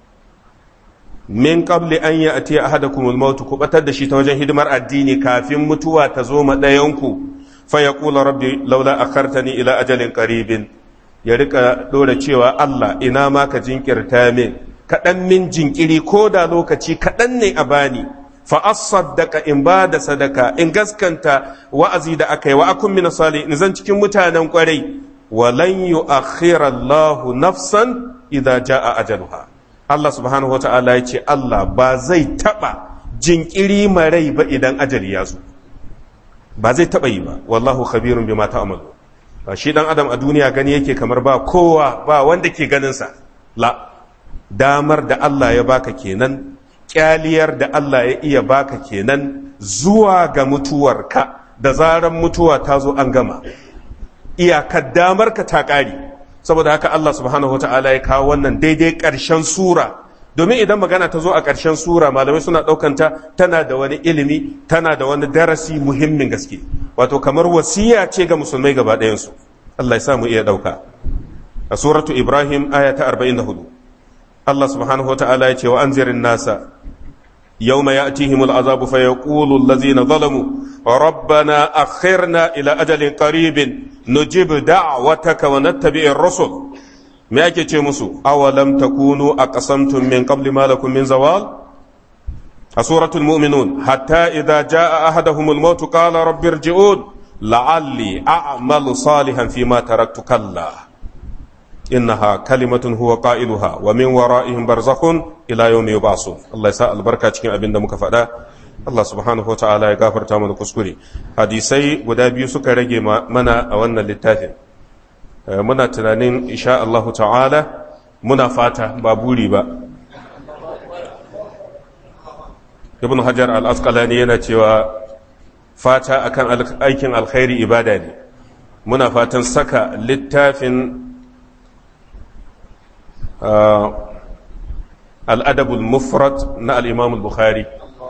min qabli an ya'ti ahadakum al-maut ku batar da shi ta wajen hidimar addini kafin mutuwa ta zo ma dayanku fa yaqulu rabbi laula akhartani ila ajalin qaribin ya rika dora cewa Allah ina ma ka jinkirta min kadan min jinkiri ko da lokaci kadan ne a bani fa asaddaka in ba da sadaka in gaskanta wa'azi da aka yi wa akun min salihin zan cikin mutanen kwarai walan yu'akhkhira Allahu nafsan idza jaa ajaluha Allah subhanahu wata'ala ya ce Allah ba zai taba jinkiri marai ba idan ajali ya zo ba zai taba yi ba wallahu khabirun bima ta'malu shi dan adam a duniya gani yake kamar ba kowa ba wanda ke ganin sa la damar da Allah ya baka kenan kyaliyar da Allah ya iya baka kenan zuwa ga mutuwarka da zaran mutuwa ta zo an gama iyakar damar ka ta ƙari saboda haka Allah subhanahu wata'ala ya kawo wannan daidai ƙarshen sura domin idan magana ta zo a ƙarshen sura malamai suna ɗaukanta tana da wani ilimi tana da wani darasi muhimmin gaske wato kamar wasiya ce ga musulmai gaba ɗayansu Allah ya sa mu iya ɗauka a suratu ibrahim aya ta 44 Allah subhanahu wata'ala ya ce wa anzirin nasa يوم يأتيهم العذاب فيقول الذين ظلموا ربنا أخرنا إلى أجل قريب نجيب دعوتك ونتبع الرسل ما يكي مسو أولم تكونوا أقسمتم من قبل ما لكم من زوال سورة المؤمنون حتى إذا جاء أحدهم الموت قال رب ارجعون لعلي أعمل صالحا فيما تركت كلا إنها كلمة هو قائلها ومن ورائهم برزخ إلى يوم يبعثون الله يساء البركة cikin abin da muka faɗa Allah subhanahu wa ta'ala ya gafarta mana kuskure hadisai guda biyu suka rage mana a wannan littafin muna tunanin insha Allah ta'ala muna fata ba buri ba ibn hajar al-asqalani yana cewa fata akan aikin alkhairi ibada ne muna fatan saka littafin al'adabul mufrad na al'imamul bukhari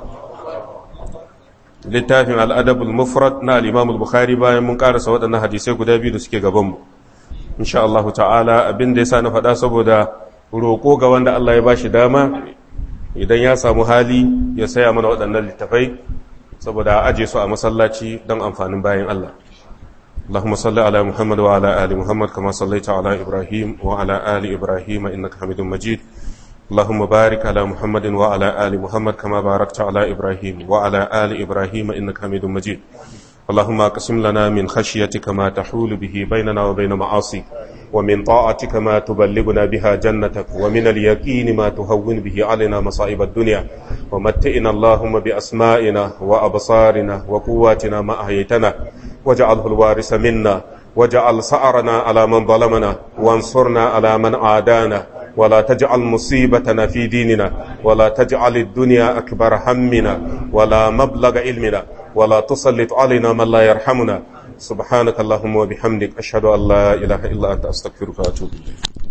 littafin al'adabul mufrad na al'imamul bukhari bayan mun karasa waɗannan hadisai guda biyu da suke gabanmu insha Allah ta'ala abin da ya sa na faɗa saboda roƙo ga wanda Allah ya ba shi dama idan ya samu hali ya saya mana waɗannan littafai saboda a aje su a masallaci don amfanin bayan Allah اللهم صل على محمد وعلى آل محمد كما صليت على إبراهيم وعلى آل إبراهيم إنك حميد مجيد اللهم بارك على محمد وعلى آل محمد كما باركت على إبراهيم وعلى آل إبراهيم إنك حميد مجيد اللهم اقسم لنا من خشيتك ما تحول به بيننا وبين معاصيك ومن طاعتك ما تبلغنا بها جنتك ومن اليقين ما تهون به علينا مصائب الدنيا ومتئنا اللهم بأسمائنا وأبصارنا وقواتنا ما أحييتنا واجعله الوارث منا واجعل سعرنا على من ظلمنا وانصرنا على من عادانا ولا تجعل مصيبتنا في ديننا ولا تجعل الدنيا أكبر همنا ولا مبلغ علمنا ولا تسلط علينا من لا يرحمنا subhanakallahumma wa bihamdik ashhadu an la ilaha illa anta astaghfiruka wa atubu ilayk